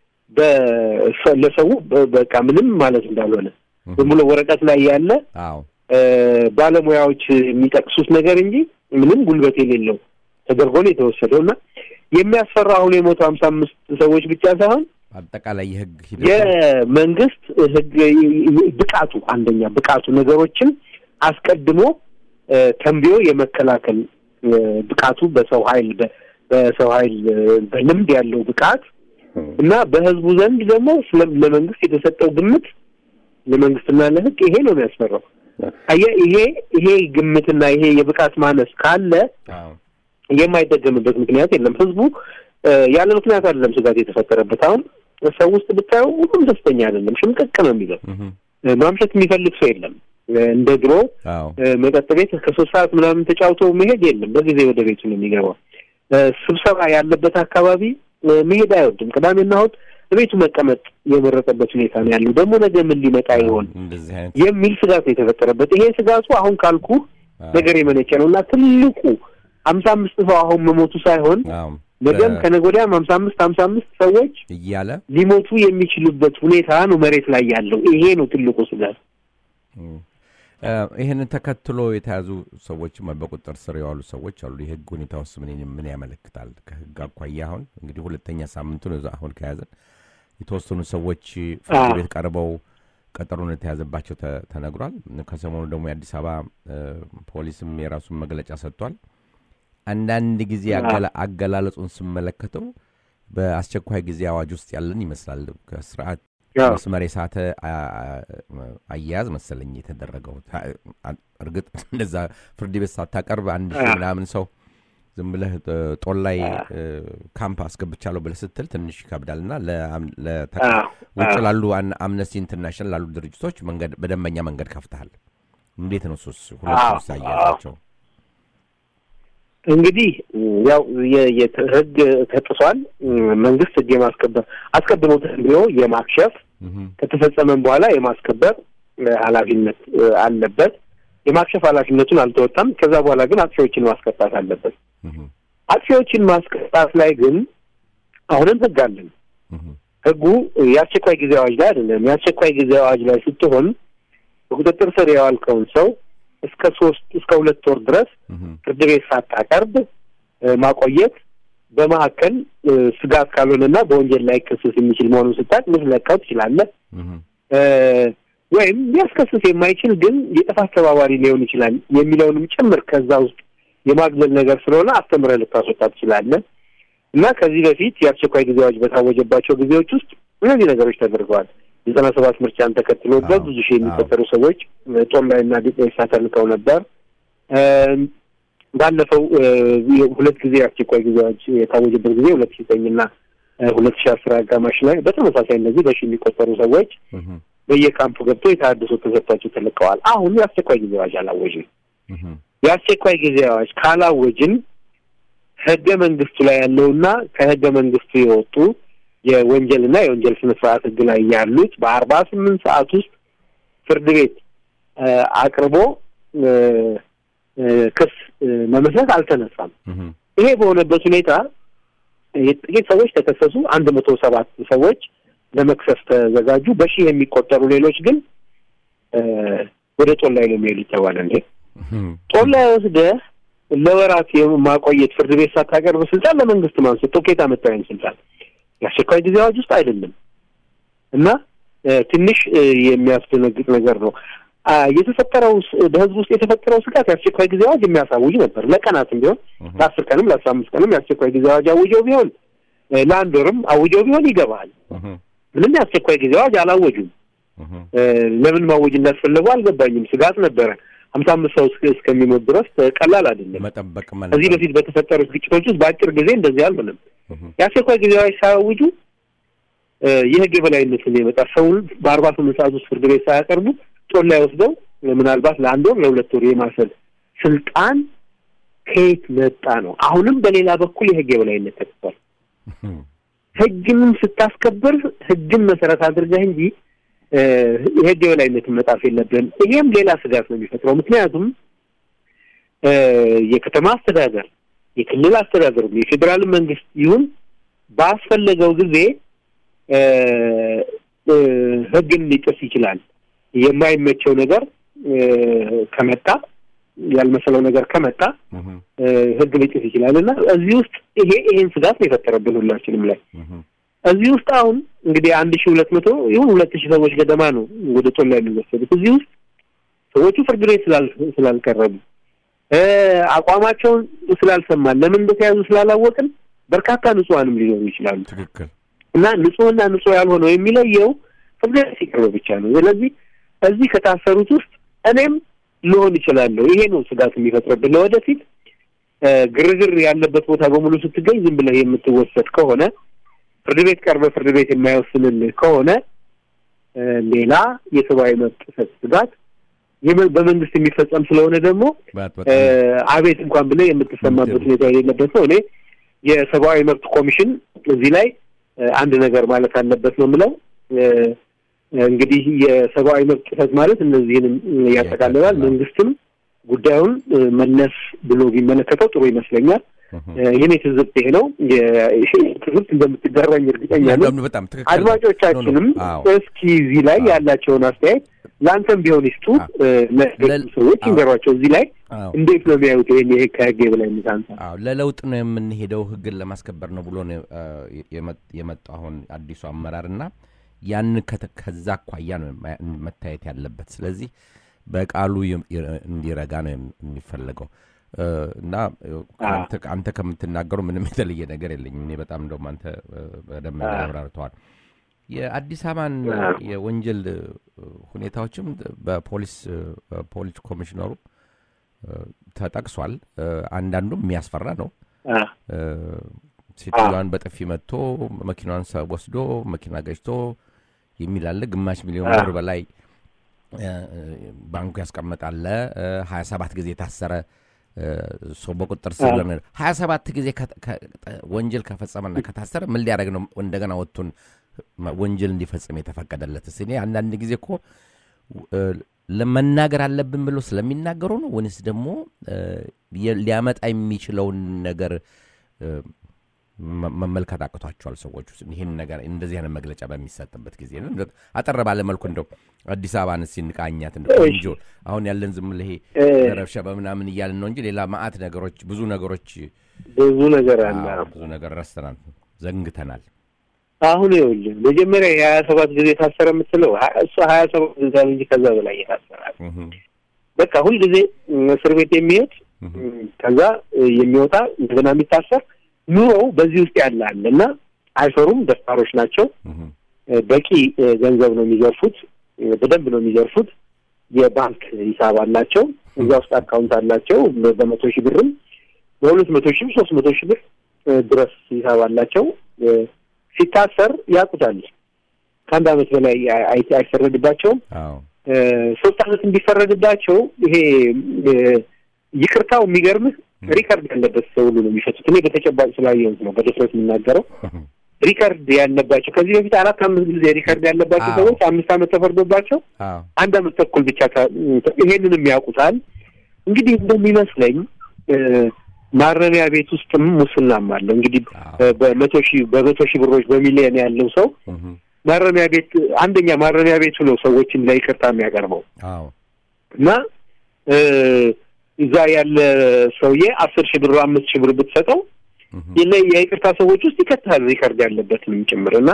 በ- ለሰው በ- በቃ ምንም ማለት እንዳልሆነ ዝም ብሎ ወረቀት ላይ ያለ አዎ እ፣ ባለሙያዎች የሚጠቅሱት ነገር እንጂ ምንም ጉልበት የሌለው ተደርጎ ነው የተወሰደው እና የሚያስፈራ አሁን የሞቱ ሀምሳ አምስት ሰዎች ብቻ ሳይሆን አጠቃላይ የህግ ሂደት የመንግስት ህግ ብቃቱ አንደኛ ብቃቱ ነገሮችን አስቀድሞ እ፣ ተንብዮ የመከላከል እ፣ ብቃቱ በሰው ኃይል በ- በሰው ኃይል እ፣ በልምድ ያለው ብቃት እና በህዝቡ ዘንድ ደግሞ ስለ- ለመንግስት የተሰጠው ግምት ለመንግስትና ለህግ ይሄ ነው የሚያስፈራው። አየህ ይሄ ይሄ ግምትና ይሄ የብቃት ማነስ ካለ አዎ። የማይደገምበት ምክንያት የለም። ህዝቡ እ፣ ያለ ምክንያት አይደለም ስጋት የተፈጠረበት። አሁን ሰው ውስጥ ብታየው ሁሉም ደስተኛ አይደለም፣ ሽምቅቅ ነው የሚለው። እህም። እ፣ ማምሸት የሚፈልግ ሰው የለም። እ፣ እንደ ድሮ አዎ። እ፣ መጠጥ ቤት ከሶስት ሰዓት ምናምን ተጫውቶ መሄድ የለም። በጊዜ ወደ ቤቱ ነው የሚገባው። እ፣ ስብሰባ ያለበት አካባቢ እ፣ መሄድ አይወድም። ቅዳሜና እሑድ ቤቱ መቀመጥ የመረጠበት ሁኔታ ነው ያለው። ደግሞ ነገ ምን ሊመጣ ይሆን እንደዚህ አይነት የሚል ስጋት ነው የተፈጠረበት። ይሄ ስጋቱ አሁን ካልኩ አዎ። ነገር የመነጨ ነው እና ትልቁ ሀምሳ አምስት ሰው አሁን መሞቱ ሳይሆን አዎ። ነገም በ- ከነገ ወዲያም ሀምሳ አምስት ሀምሳ አምስት ሰዎች እያለ ሊሞቱ የሚችሉበት ሁኔታ ነው መሬት ላይ ያለው። ይሄ ነው ትልቁ ስጋት። እም፣ እ፣ ይህንን ተከትሎ የተያዙ ሰዎችም በቁጥጥር ስር የዋሉ ሰዎች አሉ። የህግ ሁኔታ ውስጥ ምን ምን ያመለክታል? ከህግ አኳያ አሁን እንግዲህ ሁለተኛ ሳምንቱን እዛ አሁን ከያዘን የተወሰኑ ሰዎች ፍርድ አዎ። ቤት ቀርበው ቀጠሮን የተያዘባቸው ተ- ተነግሯል። ከሰሞኑ ደግሞ የአዲስ አበባ እ፣ ፖሊስም የራሱን መግለጫ ሰጥቷል። አንዳንድ ጊዜ አዎ። አገላ- አገላለጹን ስመለከተው በአስቸኳይ ጊዜ አዋጅ ውስጥ ያለን ይመስላል። ከስርዓት ያው መስመር የሳተ አ- አ- አያያዝ መሰለኝ የተደረገው። ታ- አ- እርግጥ እንደዛ ፍርድ ቤት ሳታቀርብ አንድ ሺህ አዎ። ምናምን ሰው ዝም ብለህ እ፣ ጦር ላይ አዎ። እ፣ ካምፕ አስገብቻለሁ ብለህ ስትል ትንሽ ይከብዳል እና አዎ፣ ውጭ አዎ። ላሉ አን- አምነስቲ ኢንተርናሽናል ላሉ ድርጅቶች መንገድ በደንበኛ መንገድ ከፍተሃል። እንዴት ነው ሱስ ሁለቱ አዎ፣ ስ አያያዛቸው? እንግዲህ ያው የ- የት- ህግ ተጥሷል። መንግስት ህግ የማስከበር አስቀድሞ ተንብዮ የማክሸፍ እህም፣ ከተፈጸመም በኋላ የማስከበር እ፣ ኃላፊነት እ፣ አለበት። የማክሸፍ ኃላፊነቱን አልተወጣም። ከዛ በኋላ ግን አጥፊዎችን ማስቀጣት አለበት። እህም፣ አጥፊዎችን ማስቀጣት ላይ ግን አሁንም ህግ አለን። እህም፣ ህጉ የአስቸኳይ ጊዜ አዋጅ ላይ አይደለም። የአስቸኳይ ጊዜ አዋጅ ላይ ስትሆን በቁጥጥር ስር የዋልከውን ሰው እስከ ሶስት እስከ ሁለት ወር ድረስ እህም፣ ፍርድ ቤት ሳታቀርብ እ፣ ማቆየት በመካከል እ፣ ስጋት ካልሆነና በወንጀል ላይ ክስስ የሚችል መሆኑን ስታቅ ልትለቀው ትችላለህ። እህም፣ እ፣ ወይም ሊያስከስስ የማይችል ግን የጥፋት ተባባሪ ሊሆን ይችላል የሚለውንም ጭምር ከዛ ውስጥ የማግለል ነገር ስለሆነ አስተምረህ ልታስወጣ ትችላለህ እና ከዚህ በፊት የአስቸኳይ ጊዜ አዋጅ በታወጀባቸው ጊዜዎች ውስጥ እነዚህ ነገሮች ተደርገዋል። ዘጠና ሰባት ምርጫን ተከትሎ አዎ፣ በብዙ ሺህ የሚቆጠሩ ሰዎች እ፣ ጦር ላይና ዲጤሳ ተልከው ነበር። እ፣ ባለፈው እ፣ ሁለት ጊዜ የአስቸኳይ ጊዜ አዋጅ የታወጀበት ጊዜ ሁለት ሺህ ዘጠኝና ሁለት ሺህ አስር አጋማሽ ላይ በተመሳሳይ እነዚህ በሺ የሚቆጠሩ ሰዎች እህም፣ በየካምፑ ገብተው የተሃድሶ ተሰጥቷቸው ተለቀዋል። አሁን የአስቸኳይ ጊዜ አዋጅ አላወጅም። እህም፣ የአስቸኳይ ጊዜ አዋጅ ካላወጅን ህገ መንግስቱ ላይ ያለውና ከህገ መንግስቱ የወጡ የወንጀልና የወንጀል ስነ ስርዓት ህግ ላይ ያሉት በአርባ ስምንት ሰዓት ውስጥ ፍርድ ቤት እ፣ አቅርቦ እ፣ እ፣ ክስ እ፣ መመስረት አልተነሳም። እህም፣ ይሄ በሆነበት ሁኔታ ጥቂት ሰዎች ተከሰሱ። አንድ መቶ ሰባት ሰዎች ለመክሰስ ተዘጋጁ። በሺህ የሚቆጠሩ ሌሎች ግን እ፣ ወደ ጦር ላይ ነው የሚሄዱ ተባለ። እንዴ እህም፣ ጦር ላይ ወስደህ ለወራት የማቆየት ፍርድ ቤት ሳታቀርብ ስልጣን ለመንግስት ማንሰጥ ኬታ መታወይን ስልጣን የአስቸኳይ ጊዜ አዋጅ ውስጥ አይደለም እና እ፣ ትንሽ እ፣ የሚያስደነግጥ ነገር ነው። አ፣ የተፈጠረው ስ- በህዝብ ውስጥ የተፈጠረው ስጋት የአስቸኳይ ጊዜ አዋጅ የሚያሳውጅ ነበር። ለቀናትም ቢሆን እህም፣ ለአስር ቀንም ለአስራ አምስት ቀንም የአስቸኳይ ጊዜ አዋጅ አውጀው ቢሆን እ፣ ለአንድ ወርም አውጀው ቢሆን ይገባሃል። እህም፣ ምንም የአስቸኳይ ጊዜ አዋጅ አላወጁም። እህም፣ እ፣ ለምን ማወጅ እንዳስፈለጉ አልገባኝም። ስጋት ነበረ። ሀምሳ አምስት ሰው እስከ- እስከሚሞት ድረስ እ፣ ቀላል አይደለም። መጠበቅ ከዚህ በፊት በተፈጠሩት ግጭቶች ውስጥ በአጭር ጊዜ እንደዚህ አልሆነም። እህም፣ የአስቸኳይ ጊዜ አዋጅ ሳያውጁ እ፣ የህግ የበላይነትን የመጣ ሰውን በአርባ ስምንት ሰዓት ውስጥ ፍርድ ቤት ሳያቀርቡ ጦር ላይ ወስደው ምናልባት ለአንድ ወር ለሁለት ወር የማሰር ስልጣን ከየት መጣ ነው። አሁንም በሌላ በኩል የህግ የበላይነት ተጥቷል። እህም፣ ህግንም ስታስከብር ህግን መሰረት አድርገህ እንጂ እ፣ የህግ የበላይነትን መጣፍ የለብህም። ይሄም ሌላ ስጋት ነው የሚፈጥረው። ምክንያቱም እ፣ የከተማ አስተዳደር፣ የክልል አስተዳደር፣ የፌዴራል መንግስት ይሁን ባስፈለገው ጊዜ እ፣ እ፣ ህግን ሊጥስ ይችላል። የማይመቸው ነገር እ፣ ከመጣ ያልመሰለው ነገር ከመጣ እህም፣ እ፣ ህግ ሊጥስ ይችላል እና እዚህ ውስጥ ይሄ ይሄን ስጋት ነው የፈጠረብን ሁላችንም ላይ እህም፣ እዚህ ውስጥ አሁን እንግዲህ አንድ ሺህ ሁለት መቶ ይሁን ሁለት ሺህ ሰዎች ገደማ ነው ወደ ጦር ላይ የሚወሰዱት። እዚህ ውስጥ ሰዎቹ ፍርድ ቤት ስላል ስላልቀረቡ እ፣ አቋማቸውን ስላልሰማን ለምን እንደተያዙ ስላላወቅን በርካታ ንጹሐንም ሊኖሩ ይችላሉ ትክክል እና ንጹህና ንጹህ ያልሆነው የሚለየው ፍርድ ቤት ሲቀርብ ብቻ ነው። ስለዚህ እዚህ ከታሰሩት ውስጥ እኔም ልሆን ይችላለሁ። ይሄ ነው ስጋት የሚፈጥርብን ለወደፊት እ፣ ግርግር ያለበት ቦታ በሙሉ ስትገኝ ዝም ብለህ የምትወሰድ ከሆነ ፍርድ ቤት ቀርበህ ፍርድ ቤት የማይወስንልህ ከሆነ እ፣ ሌላ የሰብአዊ መብት ጥሰት ስጋት የመ- በመንግስት የሚፈጸም ስለሆነ ደግሞ ባት እ፣ በጣም አቤት እንኳን ብለህ የምትሰማበት ሁኔታ የሌለበት ነው። እኔ የሰብአዊ መብት ኮሚሽን እዚህ ላይ እ፣ አንድ ነገር ማለት አለበት ነው የምለው። እ፣ እንግዲህ የሰብአዊ መብት ጥሰት ማለት እነዚህንም ያጠቃልላል። ያጠቃልላል። መንግስትም ጉዳዩን እ፣ መለስ ብሎ ቢመለከተው ጥሩ ይመስለኛል። እህም። እ፣ የኔ ትዝብት ይሄ ነው። የ- ይሄ ትዝብት እንደምትጋራኝ እርግጠኛ ነኝ። ለምን በጣም ትክክል ነው። አድማጮቻችንም ኖ፣ ኖ፣ አዎ። እስኪ እዚህ ላይ አዎ። ያላቸውን አስተያየት ለአንተም ቢሆን ይስጡ። አዎ። እ፣ ለሌሎችም ለል- ሰዎች አዎ። ይንገሯቸው። እዚህ ላይ አዎ። እንዴት ነው የሚያዩት ይሄን ይሄ ከህግ የበላይነት አንጻር? አዎ ለለውጥ ነው የምንሄደው፣ ህግን ለማስከበር ነው ብሎ ነው እ፣ የመ- የመጣው አሁን አዲሱ አመራር እና ያን ከተ- ከዛ አኳያ ነው ማ- መታየት ያለበት። ስለዚህ በቃሉ ይ- ይ- እንዲረጋ ነው የም- የሚፈለገው እ፣ እና እ፣ አንተ- አንተ ከምትናገሩ ምንም የተለየ ነገር የለኝም። እኔ በጣም እንደውም አንተ እ፣ በደንብ አዎ። አብራርተዋል። የአዲስ አበባን አዎ። የወንጀል እ፣ ሁኔታዎችም በፖሊስ እ፣ በፖሊስ ኮሚሽነሩ እ፣ ተጠቅሷል። እ፣ አንዳንዱም የሚያስፈራ ነው። አ፣ እ፣ ሴትዮዋን በጥፊ መጥቶ መኪናዋን ሰ- ወስዶ መኪና ገጭቶ የሚል አለ። ግማሽ ሚሊዮን አዎ። ብር በላይ እ፣ ባንኩ ያስቀመጣለ ሀያ ሰባት ጊዜ የታሰረ እ፣ ሰው በቁጥር ስር አዎ። ለምን ሀያ ሰባት ጊዜ ከ- ከ- ወንጀል ከፈጸመና ከታሰረ ምን ሊያደርግ ነው እንደገና ወጥቶን ወንጀል እንዲፈጽም የተፈቀደለት? እኔ አንዳንድ ጊዜ እኮ እ፣ ለመናገር አለብን ብሎ ስለሚናገሩ ነው ወይንስ ደግሞ እ፣ የ- ሊያመጣ የሚችለውን ነገር እ፣ መ- መመልከት አቅቷቸዋል ሰዎች ውስጥ ይህን ነገር እንደዚህ አይነት መግለጫ በሚሰጥበት ጊዜ ነው። እንደ- አጠር ባለ መልኩ እንደው አዲስ አበባን እስኪ እንቃኛት። እንደ እሺ። ቆንጆ አሁን ያለን ዝም ብለህ ይሄ እ፣ ረብሻ በምናምን እያልን ነው እንጂ ሌላ ማአት ነገሮች ብዙ ነገሮች ብዙ ነገር አለ። አዎ፣ ብዙ ነገር ረስተናል፣ ዘንግተናል። አሁን ይኸውልህ መጀመሪያ የሀያ ሰባት ጊዜ የታሰረ የምትለው ሀ- እሱ ሀያ ሰባት ጊዜ እንጂ ከዛ በላይ የታሰራል። እህም፣ በቃ ሁልጊዜ እም፣ እስር ቤት የሚሄድ እህም፣ እም፣ ከዛ እ፣ የሚወጣ እንደገና የሚታሰር ኑሮው በዚህ ውስጥ ያለ አለ እና አይፈሩም፣ ደፋሮች ናቸው። እህም፣ እ፣ በቂ እ፣ ገንዘብ ነው የሚዘርፉት፣ እ፣ በደንብ ነው የሚዘርፉት። የባንክ ሂሳብ አላቸው፣ እዛ ውስጥ አካውንት አላቸው። በ- በመቶ ሺህ ብርም በሁለት መቶ ሺህ ሶስት መቶ ሺህ ብር እ፣ ድረስ ሂሳብ አላቸው። እ፣ ሲታሰር ያውቁታል። ከአንድ ዓመት በላይ አይ- አይ- አይፈረድባቸውም። አዎ፣ እ፣ ሶስት ዓመት እንዲፈረድባቸው ይሄ እ፣ ይቅርታው የሚገርምህ ሪከርድ ያለበት ሰው ሁሉ ነው የሚፈቱት። እኔ በተጨባጭ ስላየሁት ነው በድፍረት የምናገረው። እህም፣ ሪከርድ ያለባቸው ከዚህ በፊት አራት አምስት ጊዜ ሪከርድ ያለባቸው አዎ። ሰዎች አምስት ዓመት ተፈርዶባቸው አዎ፣ አንድ ዓመት ተኩል ብቻ ታ- ይሄንንም ያውቁታል። እንግዲህ እንደሚመስለኝ እ፣ ማረሚያ ቤት ውስጥም ሙስናም አለ። እንግዲህ አዎ፣ እ፣ በመቶ ሺህ በመቶ ሺህ ብሮች በሚሊዮን ያለው ሰው እህም፣ ማረሚያ ቤት አንደኛ ማረሚያ ቤቱ ነው ሰዎችን ለይቅርታ የሚያቀርበው አዎ፣ እና እ፣ እዛ ያለ ሰውዬ አስር ሺህ ብር አምስት ሺህ ብር ብትሰጠው እህም፣ የለ- የይቅርታ ሰዎች ውስጥ ይከታል ሪከርድ ያለበትንም ጭምር እና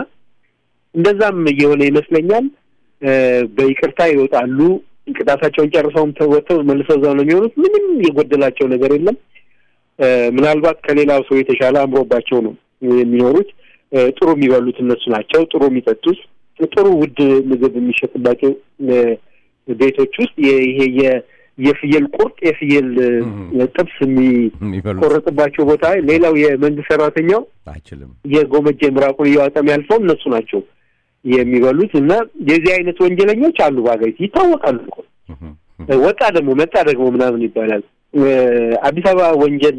እንደዛም እየሆነ ይመስለኛል። እ፣ በይቅርታ ይወጣሉ። ቅጣታቸውን ጨርሰውም ተወጥተው መልሰው እዛው ነው የሚሆኑት። ምንም የጎደላቸው ነገር የለም። እ፣ ምናልባት ከሌላው ሰው የተሻለ አምሮባቸው ነው የሚኖሩት። እ፣ ጥሩ የሚበሉት እነሱ ናቸው። ጥሩ የሚጠጡት፣ ጥሩ ውድ ምግብ የሚሸጥባቸው እ፣ ቤቶች ውስጥ የ- ይሄ የ- የፍየል ቁርጥ የፍየል እ፣ እም። ጥብስ የሚ- የሚበሉት ቆረጥባቸው ቦታ ሌላው የመንግስት ሰራተኛው አይችልም። የጎመጀ ምራቁን እያወጣ የሚያልፈው እነሱ ናቸው የሚበሉት እና የዚህ አይነት ወንጀለኞች አሉ በሀገሪቱ ይታወቃሉ እኮ እህም፣ ወጣ ደግሞ መጣ ደግሞ ምናምን ይባላል እ፣ አዲስ አበባ ወንጀል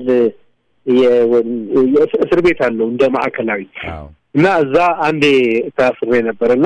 የ- የእስ- እስር ቤት አለው እንደ ማዕከላዊ አዎ፣ እና እዛ አንዴ ታስሬ ነበር እና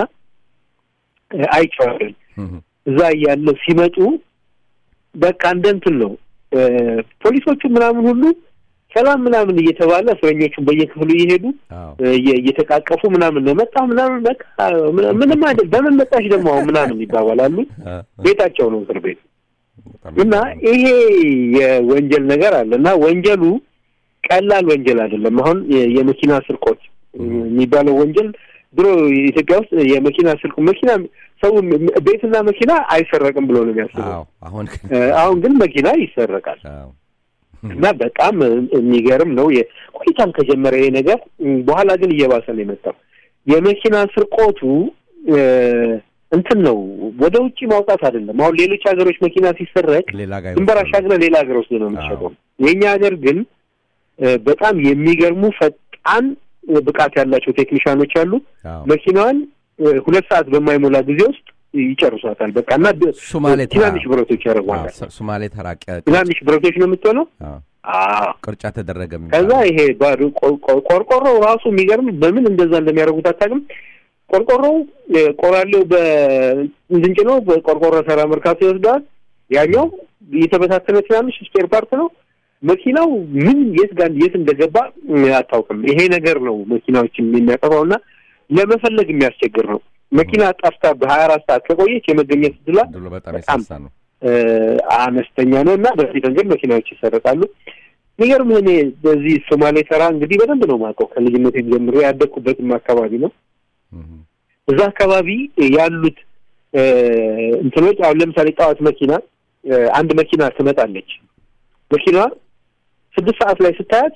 እ፣ አይቼዋለሁ እህም፣ እዛ እያለሁ ሲመጡ በቃ እንደ እንትን ነው እ፣ ፖሊሶቹ ምናምን ሁሉ ሰላም ምናምን እየተባለ እስረኞቹን በየክፍሉ እየሄዱ አዎ፣ እ፣ እየ- እየተቃቀፉ ምናምን ነው መጣ ምናምን በቃ ምና- ምንም አይደል በምን መጣሽ ደግሞ አሁን ምናምን ይባባላሉ። አ፣ ቤታቸው ነው እስር ቤት በጣም እና ይሄ የወንጀል ነገር አለ እና ወንጀሉ ቀላል ወንጀል አይደለም። አሁን የ- የመኪና ስርቆት የሚባለው ወንጀል ድሮ ኢትዮጵያ ውስጥ የመኪና ስርቆት መኪና ሰው ም- ቤትና መኪና አይሰረቅም ብሎ ነው የሚያስበው። አዎ አሁን ግን እ፣ አሁን ግን መኪና ይሰረቃል አዎ እና በጣም የሚገርም ነው። የ- ቆይታም ከጀመረ ይሄ ነገር ም፣ በኋላ ግን እየባሰ ነው የመጣው። የመኪና ስርቆቱ እ፣ እንትን ነው ወደ ውጭ ማውጣት አይደለም። አሁን ሌሎች ሀገሮች መኪና ሲሰረቅ ሌላ ጋር ድንበር ይወስዳሉ። አሻግረህ ሌላ ሀገር ውስጥ ነው የምትሸጠው። የእኛ ሀገር ግን እ፣ በጣም የሚገርሙ ፈጣን እ፣ ብቃት ያላቸው ቴክኒሻኖች አሉ። አዎ መኪናዋን እ፣ ሁለት ሰዓት በማይሞላ ጊዜ ውስጥ ይጨርሷታል። በቃ እና ድ- ሶማሌ ተራ ትናንሽ ብረቶች አዎ፣ ያደርጓታል። ሶ- ሶማሌ ተራቀ ትናንሽ ብረቶች ነው የምትሆነው። አዎ አዎ ቅርጫ ተደረገ ከዛ የሚባለው። ይሄ ባዶ ቆ- ቆ- ቆርቆሮው ራሱ የሚገርም በምን እንደዛ እንደሚያደርጉት አታውቅም። ቆርቆሮው እ፣ ቆራሌው በእንድንጭ ነው በቆርቆሮ ሰራ መርካቶ ይወስደዋል። ያኛው የተበታተነ ትናንሽ ስፔር ፓርት ነው። መኪናው ምን የት ጋር የት እንደገባ እ፣ አታውቅም። ይሄ ነገር ነው መኪናዎችን የሚያጠፋው እና ለመፈለግ የሚያስቸግር ነው። መኪና ጠፍታ በሀያ አራት ሰዓት ከቆየች የመገኘት እድሏ ድሎ በጣም በጣም የሳሳ ነው። እ፣ አነስተኛ ነው እና በዚህ መንገድ መኪናዎች ይሰረቃሉ። የሚገርም እኔ በዚህ ሶማሌ ተራ እንግዲህ በደንብ ነው የማውቀው ከልጅነት ጀምሮ ያደግኩበትም አካባቢ ነው። እህ፣ እዛ አካባቢ ያሉት እ፣ እንትኖች አሁን ለምሳሌ ጠዋት መኪና እ፣ አንድ መኪና ትመጣለች። መኪናዋ ስድስት ሰዓት ላይ ስታያት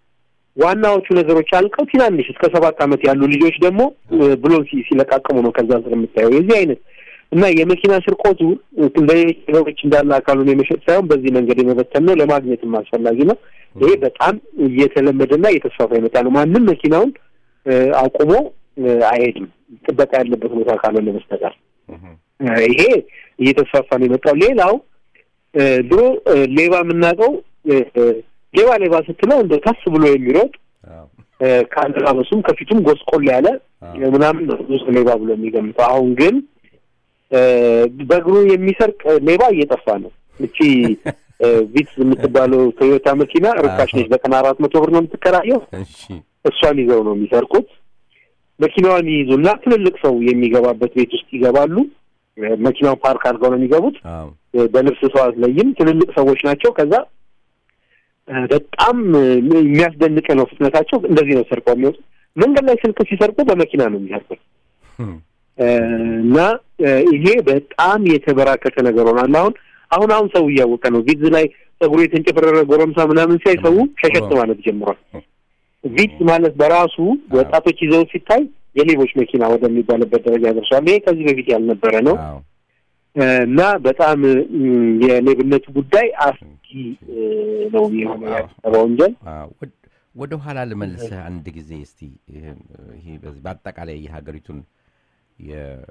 ዋናዎቹ ነገሮች አልቀው ትናንሽ እስከ ሰባት ዓመት ያሉ ልጆች ደግሞ እ፣ ብሎን ሲ- ሲለቃቅሙ ነው ከዛ ስር የምታየው የዚህ አይነት እና የመኪና ስርቆቱ እንደሌሎች ነገሮች እንዳለ አካሉን የመሸጥ ሳይሆን በዚህ መንገድ የመበተን ነው። ለማግኘትም አስፈላጊ ነው። ይሄ በጣም እየተለመደና እየተስፋፋ የመጣ ነው። ማንም መኪናውን እ፣ አቁሞ እ፣ አይሄድም ጥበቃ ያለበት ቦታ ካልሆነ በስተቀር እህ፣ እ፣ ይሄ እየተስፋፋ ነው የመጣው። ሌላው እ፣ ድሮ እ፣ ሌባ የምናውቀው እ፣ እ፣ ሌባ ሌባ ስትለው እንደ ከፍ ብሎ የሚሮጥ አዎ እ፣ ከአለባበሱም ከፊቱም ጎስቆል ያለ አዎ። እ፣ ምናምን ነው ብዙ ሰው ሌባ ብሎ የሚገምተው። አሁን ግን እ፣ በእግሩ የሚሰርቅ ሌባ እየጠፋ ነው። እቺ እ፣ ቪትስ የምትባለው ቶዮታ መኪና ርካሽ ነች። በቀን አራት መቶ ብር ነው የምትከራየው። እሺ እሷን ይዘው ነው የሚሰርቁት። መኪናዋን ይይዙና ትልልቅ ሰው የሚገባበት ቤት ውስጥ ይገባሉ። እ፣ መኪናውን ፓርክ አድርገው ነው የሚገቡት። አዎ እ፣ በልብስ ሰው አትለይም። ትልልቅ ሰዎች ናቸው። ከዛ እ፣ በጣም እ፣ የሚያስደንቅ ነው ፍጥነታቸው። እንደዚህ ነው ሰርቀው የሚወጡት። መንገድ ላይ ስልክ ሲሰርቁ በመኪና ነው የሚሰርቁት። እህ፣ እ፣ እና እ፣ ይሄ በጣም የተበራከተ ነገር ሆኗል። አሁን አሁን አሁን ሰው እያወቀ ነው። ቪትዝ ላይ ጸጉሩ የተንጨፈረረ ጎረምሳ ምናምን ሲያይ ሰው ሸሸት ማለት ጀምሯል። ቪትዝ ማለት በራሱ ወጣቶች ይዘው ሲታይ የሌቦች መኪና ወደሚባልበት ደረጃ ደርሷል። ይሄ ከዚህ በፊት ያልነበረ ነው አዎ እ፣ እና በጣም እ፣ የሌብነቱ ጉዳይ አስጊ እ፣ ነው የሆነ ያሰበ ወንጀል አዎ፣ ወድ- ወደ ኋላ ልመልስህ አንድ ጊዜ እስቲ ይህን፣ ይሄ በዚህ በአጠቃላይ የሀገሪቱን የ-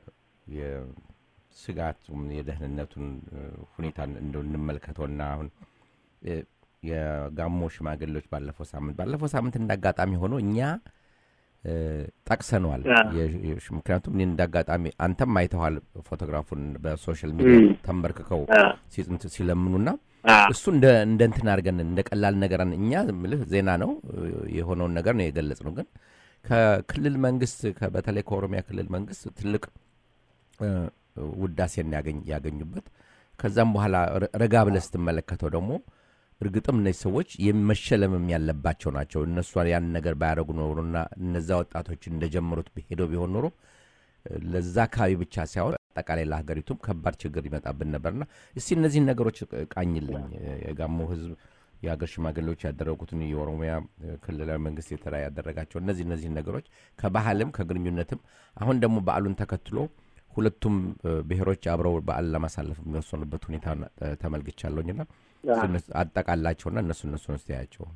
የስጋቱን የደህንነቱን እ፣ ሁኔታ እንደው እንመልከተውና አሁን እ፣ የጋሞ ሽማግሌዎች ባለፈው ሳምንት ባለፈው ሳምንት እንዳጋጣሚ ሆኖ እኛ እ፣ ጠቅሰነዋል። አዎ። የ- የ- ምክንያቱም እኔ እንዳጋጣሚ አንተም አይተዋል ፎቶግራፉን በሶሻል ሚዲያ እም። ተንበርክከው አ፣ ሲጽንት- ሲለምኑና አ፣ እሱ እንደ እንደ እንትን አድርገን እንደ ቀላል ነገር አን- እኛ ምልህ ዜና ነው እ፣ የሆነውን ነገር ነው የገለጽ ነው። ግን ከክልል መንግስት ከ- በተለይ ከኦሮሚያ ክልል መንግስት ትልቅ እ፣ ውዳሴን ያገኝ ያገኙበት ከዛም በኋላ ረ- ረጋ ብለህ ስትመለከተው ደግሞ እርግጥም እነዚህ ሰዎች መሸለምም ያለባቸው ናቸው። እነሱ ያን ነገር ባያደረጉ ኖሮና እነዛ ወጣቶች እንደጀመሩት ሄደው ቢሆን ኖሮ እ፣ ለዛ አካባቢ ብቻ ሳይሆን አጠቃላይ ለሀገሪቱም ከባድ ችግር ይመጣብን ነበርና እስቲ እነዚህን ነገሮች ቃኝልኝ። የጋሞ ህዝብ የሀገር ሽማግሌዎች ያደረጉትን የኦሮሚያ ክልላዊ መንግስት የተለያዩ ያደረጋቸው እነዚህ እነዚህን ነገሮች ከባህልም ከግንኙነትም አሁን ደግሞ በዓሉን ተከትሎ ሁለቱም እ፣ ብሔሮች አብረው በዓል ለማሳለፍ የሚወሰኑበት ሁኔታ እ፣ ተመልክቻለሁኝና አ። አጠቃላቸውና እነሱ እነሱን ስተያቸው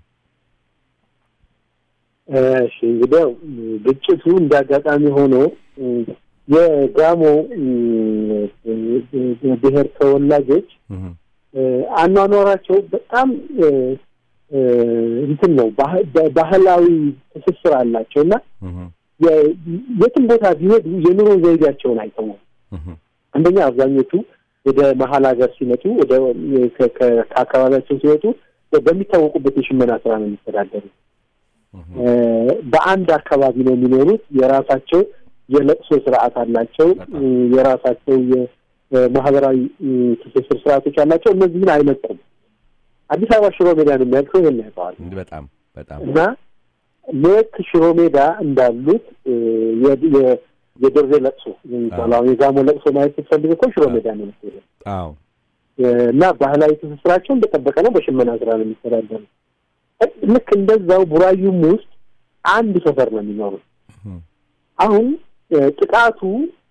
እሺ እንግዲህ ያው ግጭቱ እንዳጋጣሚ ሆኖ እ፣ የጋሞ እ፣ እ፣ ብሔር ተወላጆች እ፣ አኗኗራቸው በጣም እ፣ እ፣ እንትን ነው ባህ- በ- ባህላዊ ትስስር አላቸው እና የ- የትም ቦታ ቢሄዱ የኑሮ ዘይቤያቸውን አይተውም። አንደኛ አብዛኞቹ ወደ መሀል ሀገር ሲመጡ ወደ ከ- ከ- ከአካባቢያቸው ሲወጡ በሚታወቁበት የሽመና ስራ ነው የሚተዳደሩት። እ፣ በአንድ አካባቢ ነው የሚኖሩት። የራሳቸው የለቅሶ ስርዓት አላቸው። በጣም። እ፣ የራሳቸው የ- ማህበራዊ ትስስር ስርዓቶች ያላቸው እነዚህን አይለቁም። አዲስ አበባ ሽሮ ሜዳን የሚያውቀው ይሄን ያውቀዋል። በጣም በጣም እና ልክ ሽሮ ሜዳ እንዳሉት የደርዜ ለቅሶ የሚባለው አሁን የጋሞ ለቅሶ ማየት ስትፈልግ እኮ ሽሮ ሜዳ ነው የምትሄደው። አዎ እና ባህላዊ ትስስራቸው እንደጠበቀ ነው። በሽመና ስራ ነው የሚተዳደሩ። ልክ እንደዛው ቡራዩም ውስጥ አንድ ሰፈር ነው የሚኖሩት። አሁን ጥቃቱ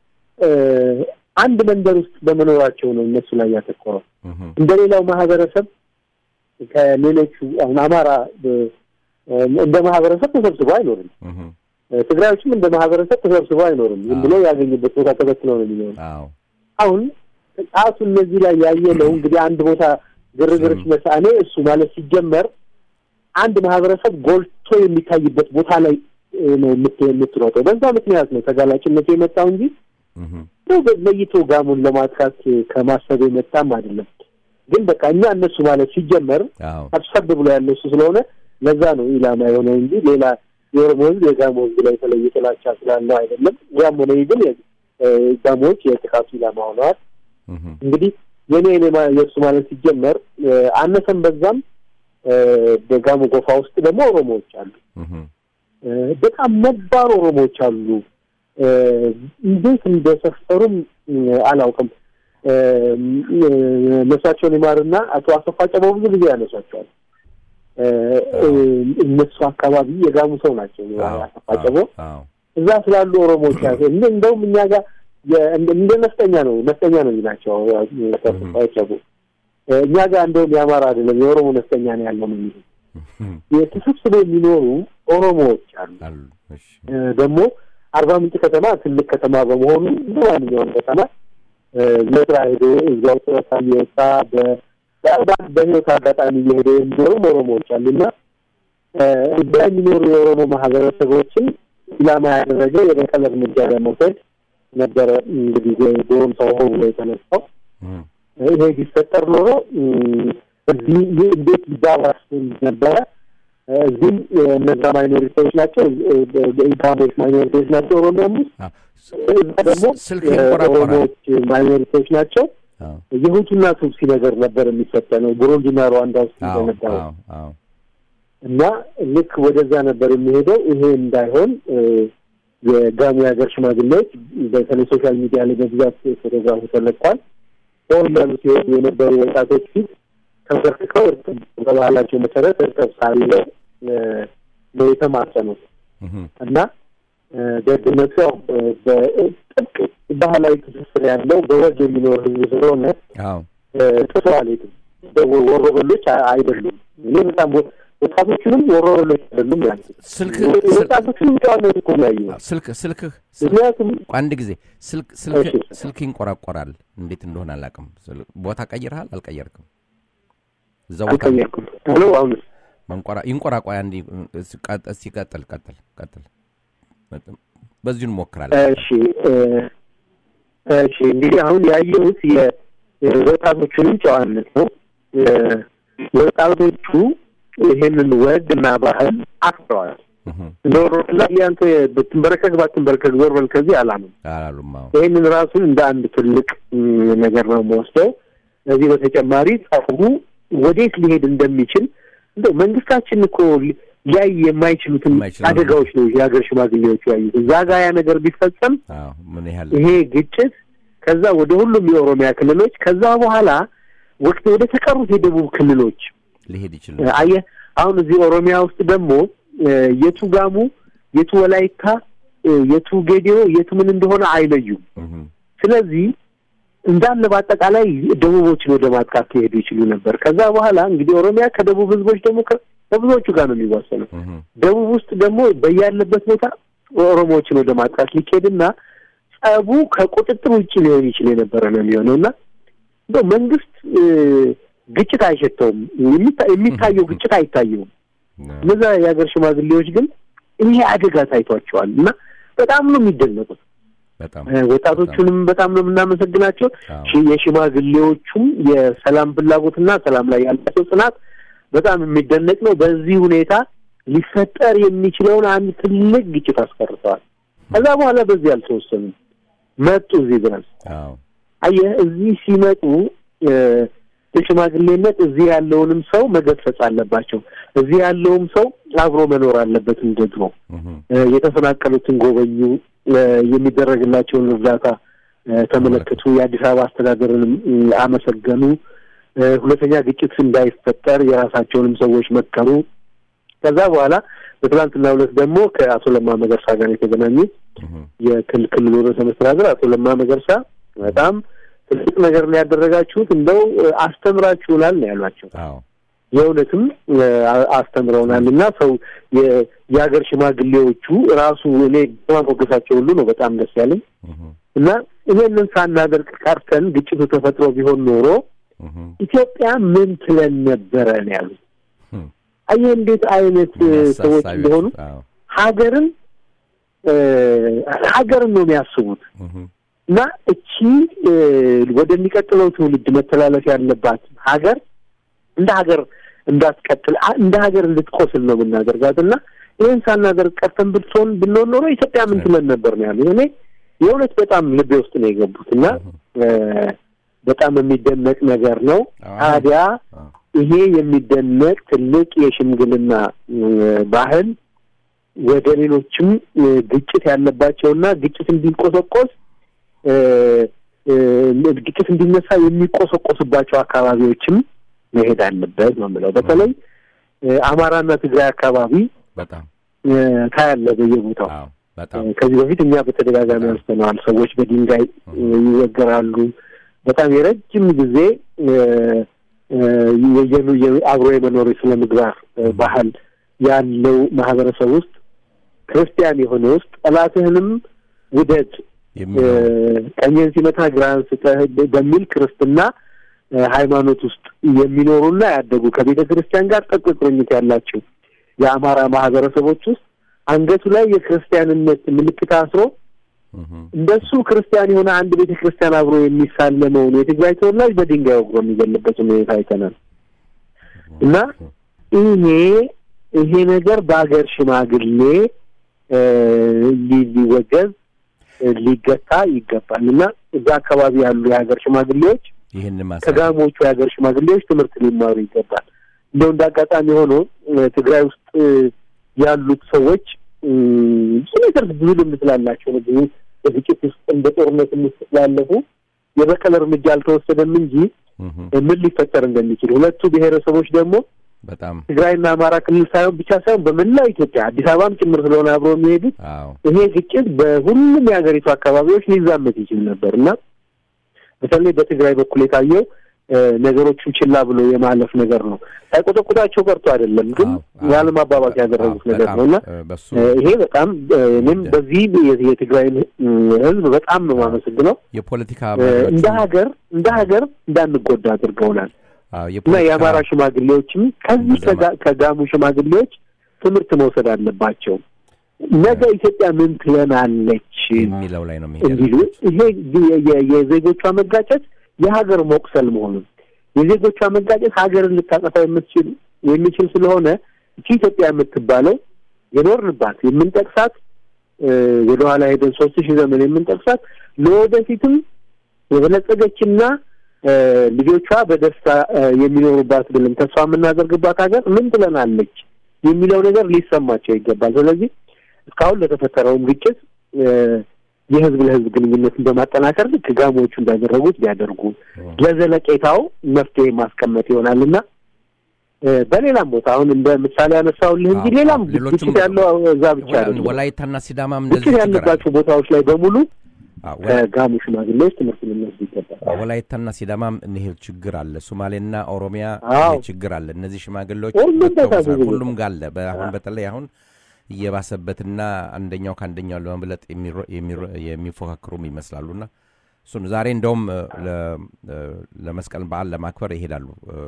አንድ መንደር ውስጥ በመኖራቸው ነው እነሱ ላይ ያተኮረው። እንደ ሌላው ማህበረሰብ ከሌሎቹ አሁን አማራ እንደ ማህበረሰብ ተሰብስቦ አይኖርም። ትግራዮችም እንደ ማህበረሰብ ተሰብስቦ አይኖርም። ዝም ብሎ ያገኙበት ቦታ ተበትነው ነው የሚኖሩ። አሁን ጥቃቱ እነዚህ ላይ ያየ ነው እንግዲህ አንድ ቦታ ግርግር ሲነሳ እኔ እሱ ማለት ሲጀመር አንድ ማህበረሰብ ጎልቶ የሚታይበት ቦታ ላይ ነው የምትሮጠው። በዛ ምክንያት ነው ተጋላጭነቱ የመጣው እንጂ ለይቶ ጋሙን ለማጥቃት ከማሰብ የመጣም አይደለም። ግን በቃ እኛ እነሱ ማለት ሲጀመር ሰብሰብ ብሎ ያለው እሱ ስለሆነ ለዛ ነው ኢላማ የሆነው እንጂ ሌላ የኦሮሞ ህዝብ የጋሞ ህዝብ ላይ የተለየ ጥላቻ ስላለው አይደለም። ያም ሆነ ግን ጋሞዎች የጥቃቱ ኢላማ ሆነዋል። እንግዲህ የኔ የኔ የእሱ ማለት ሲጀመር አነሰም በዛም በጋሞ ጎፋ ውስጥ ደግሞ ኦሮሞዎች አሉ። በጣም ነባር ኦሮሞዎች አሉ። እንዴት እንደሰፈሩም አላውቅም። ነፍሳቸውን ይማርና አቶ አሰፋ ጨበው ብዙ ጊዜ ያነሷቸዋል። እነሱ አካባቢ የጋሙ ሰው ናቸው። አሰፋ ጨበው እዛ ስላሉ ኦሮሞዎች ያ እንደውም እኛ ጋር እንደ ነፍጠኛ ነው ነፍጠኛ ነው ናቸው ጨቡ እኛ ጋር እንደውም የአማራ አይደለም የኦሮሞ ነፍጠኛ ነው ያለው ነው የሚሉ የተሰብስበው የሚኖሩ ኦሮሞዎች አሉ። ደግሞ አርባ ምንጭ ከተማ ትልቅ ከተማ በመሆኑ እንደ ማንኛውም ከተማ ለስራ ሄዶ እዛው ጡረታ እየወጣ በህይወት አጋጣሚ እየሄደ የሚኖሩም ኦሮሞዎች አሉና እዛ የሚኖሩ የኦሮሞ ማህበረሰቦችን ኢላማ ያደረገ የበቀል እርምጃ ለመውሰድ ነበረ እንግዲህ ዶሮም ሰው ብሎ የተነሳው። ይሄ ቢፈጠር ኖሮ እዚህ እንዴት ሊባባስ ነበረ። እዚህም እነዛ ማይኖሪቲዎች ናቸው፣ ኢንካሞች ማይኖሪቲዎች ናቸው ኦሮሚያም ውስጥ እዛ ደግሞ ኦሮሞዎች ማይኖሪቲዎች ናቸው። የሁቱና ቱትሲ ነገር ነበር የሚፈተነው ቡሩንዲና ሩዋንዳ ውስጥ እንደነበረው እና ልክ ወደዛ ነበር የሚሄደው። ይሄ እንዳይሆን የጋሞ የሀገር ሽማግሌዎች በተለይ ሶሻል ሚዲያ ላይ በብዛት ፎቶግራፉ ተለቋል። ሆን ያሉ ሲሆኑ የነበሩ ወጣቶች ፊት ተንበርክከው በባህላቸው መሰረት እርቀብ ሳቢ ነው የተማጸኑት እና ደግነቱ ያው በጥብቅ ባህላዊ ትስስር ያለው በወግ የሚኖር ህዝብ ስለሆነ ጥሶ አልሄድም። ወሮበሎች አይደሉም። እኔ በጣም ወጣቶቹንም ወሮበሎች አይደሉም ያልኩት ስልክ ወጣቶቹንም ጨዋነት እኮ ነው ያየሁት። ስልክ ስልክህ ምክንያቱም አንድ ጊዜ ስልክ ስልክ ስልክ ይንቆራቆራል። እንዴት እንደሆነ አላውቅም። ቦታ ቀይረሃል? አልቀየርክም? እዛው ቦታ አልቀየርኩም። ሄሎ አሁንስ መንቆራ ይንቆራቆያ እንዲ እስቲ ቀጥል ቀጥል ቀጥል። በዚሁ እንሞክራለን። እሺ እሺ እንግዲህ አሁን ያየሁት የወጣቶቹንም ጨዋነት ነው። ወጣቶቹ ይሄንን ወግ እና ባህል አክብረዋል። ዞር ላይ ያንተ ብትንበረከክ ባትንበረከክ ዞር በል ከዚህ አላምም አላሉም። አዎ ይህንን ራሱን እንደ አንድ ትልቅ ነገር ነው የምወስደው። ከዚህ በተጨማሪ ጸቡ ወዴት ሊሄድ እንደሚችል እንደው መንግስታችን እኮ ሊያይ የማይችሉትን የማይችለው አደጋዎች ነው የሀገር ሽማግሌዎቹ ያዩት። እዛ ጋ ያ ነገር ቢፈጸም አዎ ምን ያህል ይሄ ግጭት ከዛ ወደ ሁሉም የኦሮሚያ ክልሎች ከዛ በኋላ ወቅት ወደ ተቀሩት የደቡብ ክልሎች ሊሄድ ይችል አየህ አሁን እዚህ ኦሮሚያ ውስጥ ደግሞ የቱ ጋሙ፣ የቱ ወላይታ፣ የቱ ጌዲዮ፣ የቱ ምን እንደሆነ አይለዩም። ስለዚህ እንዳለ በአጠቃላይ ደቡቦችን ወደ ማጥቃት ሊሄዱ ይችሉ ነበር። ከዛ በኋላ እንግዲህ ኦሮሚያ ከደቡብ ህዝቦች ደግሞ ከብዙዎቹ ጋር ነው የሚዋሰነው። ደቡብ ውስጥ ደግሞ በያለበት ቦታ ኦሮሞዎችን ወደ ማጥቃት ሊካሄድና ጸቡ ከቁጥጥር ውጭ ሊሆን ይችል የነበረ ነው የሚሆነው እና እንደው መንግስት ግጭት አይሸተውም። የሚታየው ግጭት አይታየውም። እነዛ የሀገር ሽማግሌዎች ግን ይሄ አደጋ ታይቷቸዋል እና በጣም ነው የሚደነቁት። በጣም ወጣቶቹንም በጣም ነው የምናመሰግናቸው። የሽማግሌዎቹም የሰላም ፍላጎትና ሰላም ላይ ያላቸው ጽናት በጣም የሚደነቅ ነው። በዚህ ሁኔታ ሊፈጠር የሚችለውን አንድ ትልቅ ግጭት አስቀርተዋል። ከዛ በኋላ በዚህ አልተወሰኑም፣ መጡ እዚህ ድረስ። አዎ አየህ እዚህ ሲመጡ እ፣ በሽማግሌነት እዚህ ያለውንም ሰው መገሰጽ አለባቸው። እዚህ ያለውም ሰው አብሮ መኖር አለበት እንደ ድሮ። እህም፣ እ፣ የተፈናቀሉትን ጎበኙ፣ እ፣ የሚደረግላቸውን እርዳታ እ፣ ተመለከቱ፣ የአዲስ አበባ አስተዳደርንም እ፣ አመሰገኑ። እ፣ ሁለተኛ ግጭት እንዳይፈጠር የራሳቸውንም ሰዎች መከሩ። ከዛ በኋላ በትናንትና ሁለት ደግሞ ከአቶ ለማ መገርሳ ጋር የተገናኙ እህም፣ የክልሉ ርዕሰ መስተዳድር አቶ ለማ መገርሳ በጣም ትልቅ ነገር ነው ያደረጋችሁት፣ እንደው እ፣ አስተምራችሁናል ነው ያሏቸው። አዎ የእውነትም እ፣ አ- አስተምረውናል እና ሰው የ- የሀገር ሽማግሌዎቹ ራሱ እኔ በማሞገሳቸው ሁሉ ነው በጣም ደስ ያለኝ እህም፣ እና ይሄንን ሳናደርግ ቀርተን ግጭቱ ተፈጥሮ ቢሆን ኖሮ እህም፣ ኢትዮጵያ ምን ትለን ነበረ ነው ያሉት። እህም፣ አየህ እንዴት አይነት እ፣ ሰዎች አሳሳቢ- እንደሆኑ አዎ፣ ሀገርን እ፣ ሀገርን ነው የሚያስቡት እህም፣ እና እቺ እ፣ ወደሚቀጥለው ትውልድ መተላለፍ ያለባት ሀገር እንደ ሀገር እንዳትቀጥል አ- እንደ ሀገር እንድትቆስል ነው የምናደርጋት እና ይህን ሳናደርግ ቀርተን ብትሆን ብንሆን ኖሮ ኢትዮጵያ ምን ትለን ነበር ነው ያሉት። እኔ የእውነት በጣም ልቤ ውስጥ ነው የገቡት እና እ፣ በጣም የሚደነቅ ነገር ነው። አዎ። ታዲያ አዎ፣ ይሄ የሚደነቅ ትልቅ የሽምግልና እ፣ ባህል ወደ ሌሎችም እ፣ ግጭት ያለባቸውና ግጭት እንዲቆሰቆስ እ፣ እ፣ ግጭት እንዲነሳ የሚቆሰቆስባቸው አካባቢዎችም መሄድ አለበት ነው የምለው። በተለይ እ፣ አማራና ትግራይ አካባቢ በጣም እ፣ ታያለህ በየቦታው አዎ፣ በጣም ከዚህ በፊት እኛ በተደጋጋሚ በጣም። አንስተነዋል። ሰዎች በድንጋይ እ፣ ይወገራሉ። በጣም የረጅም ጊዜ እ፣ እ፣ የየኑ- የ- አብሮ የመኖር የስነ ምግባር እ፣ ባህል ያለው ማህበረሰብ ውስጥ ክርስቲያን የሆነ ውስጥ ጠላትህንም ውደድ እ፣ የሚለው ቀኝህን ሲመታ ግራህን ስጠህ በሚል ክርስትና እ፣ ሃይማኖት ውስጥ የሚኖሩና ያደጉ ከቤተ ክርስቲያን ጋር ጥብቅ ቁርኝት ያላቸው የአማራ ማህበረሰቦች ውስጥ አንገቱ ላይ የክርስቲያንነት ምልክት አስሮ እህም፣ እንደሱ ክርስቲያን የሆነ አንድ ቤተ ክርስቲያን አብሮ የሚሳለመውን የትግራይ ተወላጅ በድንጋይ ወግሮ የሚገልበት ሁኔታ አይተናል እና ይሄ ይሄ ነገር በሀገር ሽማግሌ እ፣ ሊ- ሊወገዝ እ፣ ሊገታ ይገባል እና እዛ አካባቢ ያሉ የሀገር ሽማግሌዎች ይህን ማሳ ከጋሞቹ የሀገር ሽማግሌዎች ትምህርት ሊማሩ ይገባል። እንደው እንደ አጋጣሚ ሆኖ እ፣ ትግራይ ውስጥ እ፣ ያሉት ሰዎች እ፣ ብዙ ነገር ብዙ ልምድ ስላላቸው ነው። ብዙ በግጭት ውስጥ እንደ ጦርነት ውስጥ ስላለፉ የበቀል እርምጃ አልተወሰደም እንጂ እህም፣ እ፣ ምን ሊፈጠር እንደሚችል ሁለቱ ብሔረሰቦች ደግሞ በጣም ትግራይና አማራ ክልል ሳይሆን ብቻ ሳይሆን በመላው ኢትዮጵያ አዲስ አበባም ጭምር ስለሆነ አብሮ የሚሄዱት አዎ ይሄ ግጭት በሁሉም የሀገሪቱ አካባቢዎች ሊዛመት ይችል ነበር እና በተለይ በትግራይ በኩል የታየው እ፣ ነገሮቹን ችላ ብሎ የማለፍ ነገር ነው። ሳይቆጠቁጣቸው ቀርቶ አይደለም፣ ግን አዎ፣ አዎ። ያለማባባት ያደረጉት አዎ፣ ነገር በጣም፣ ነው እና እ፣ በሱ እ፣ ይሄ በጣም እ፣ እኔም በዚህ የ- የትግራይን እ፣ ሕዝብ በጣም ነው የማመሰግነው። የፖለቲካ እ፣ መሪዎቹ- እንደ ሀገር እንደ ሀገር እንዳንጎዳ አድርገውናል አዎ፣ እና የፖለቲካ የአማራ ሽማግሌዎችም ከዚህ እንደዛ ከጋ- ከጋሙ ሽማግሌዎች ትምህርት መውሰድ አለባቸው። ነገ ኢትዮጵያ ምን ትለናለች የሚለው ላይ ነው የሚሄደው። እንዲሉ ይሄ የ- የ- የዜጎቿ መጋጨት የሀገር መቁሰል መሆኑን የዜጎቿ መጋጨት ሀገርን ልታጠፋ የምትችል የሚችል ስለሆነ እቺ ኢትዮጵያ የምትባለው የኖርንባት የምንጠቅሳት እ፣ ወደኋላ ሄደን ሶስት ሺህ ዘመን የምንጠቅሳት ለወደፊትም የበለጸገችና እ፣ ልጆቿ በደስታ እ፣ የሚኖሩባት ብለን ተስፋ የምናደርግባት ሀገር ምን ትለናለች የሚለው ነገር ሊሰማቸው ይገባል። ስለዚህ እስካሁን ለተፈጠረውም ግጭት እ፣ የህዝብ ለህዝብ ግንኙነትን በማጠናከር ልክ ጋሞቹ እንዳደረጉት ቢያደርጉ ለዘለቄታው መፍትሄ ማስቀመጥ ይሆናል እና እ፣ በሌላም ቦታ አሁን እንደ ምሳሌ ያነሳውልህ እንጂ አዎ፣ ሌላም አዎ፣ ሌሎችም ግጭት ያለው እዛ ብቻ ወላ- አይደለም። ወላይታና ሲዳማም ግጭት እንደዚህ ችግር አለ። ያለባቸው ቦታዎች ላይ በሙሉ አዎ፣ ወላ- ከጋሞ ሽማግሌዎች ትምህርት ልንወስድ ይገባል። አዎ፣ ወላይታና ሲዳማም ይሄ ችግር አለ። ሶማሌና ኦሮሚያ አዎ። ይሄ ችግር አለ። እነዚህ ሽማግሌዎች ሁሉም ቦታ መጥተው ብዙ ቦታ። ሁሉም ጋር አለ። በአሁን በተለይ አሁን እየባሰበትና አንደኛው ከአንደኛው ለመብለጥ የሚሮ- የሚሮ- የሚፎካክሩም ይመስላሉና እሱን ዛሬ እንደውም እ፣ ለ- እ፣ ለመስቀል በዓል ለማክበር ይሄዳሉ እ፣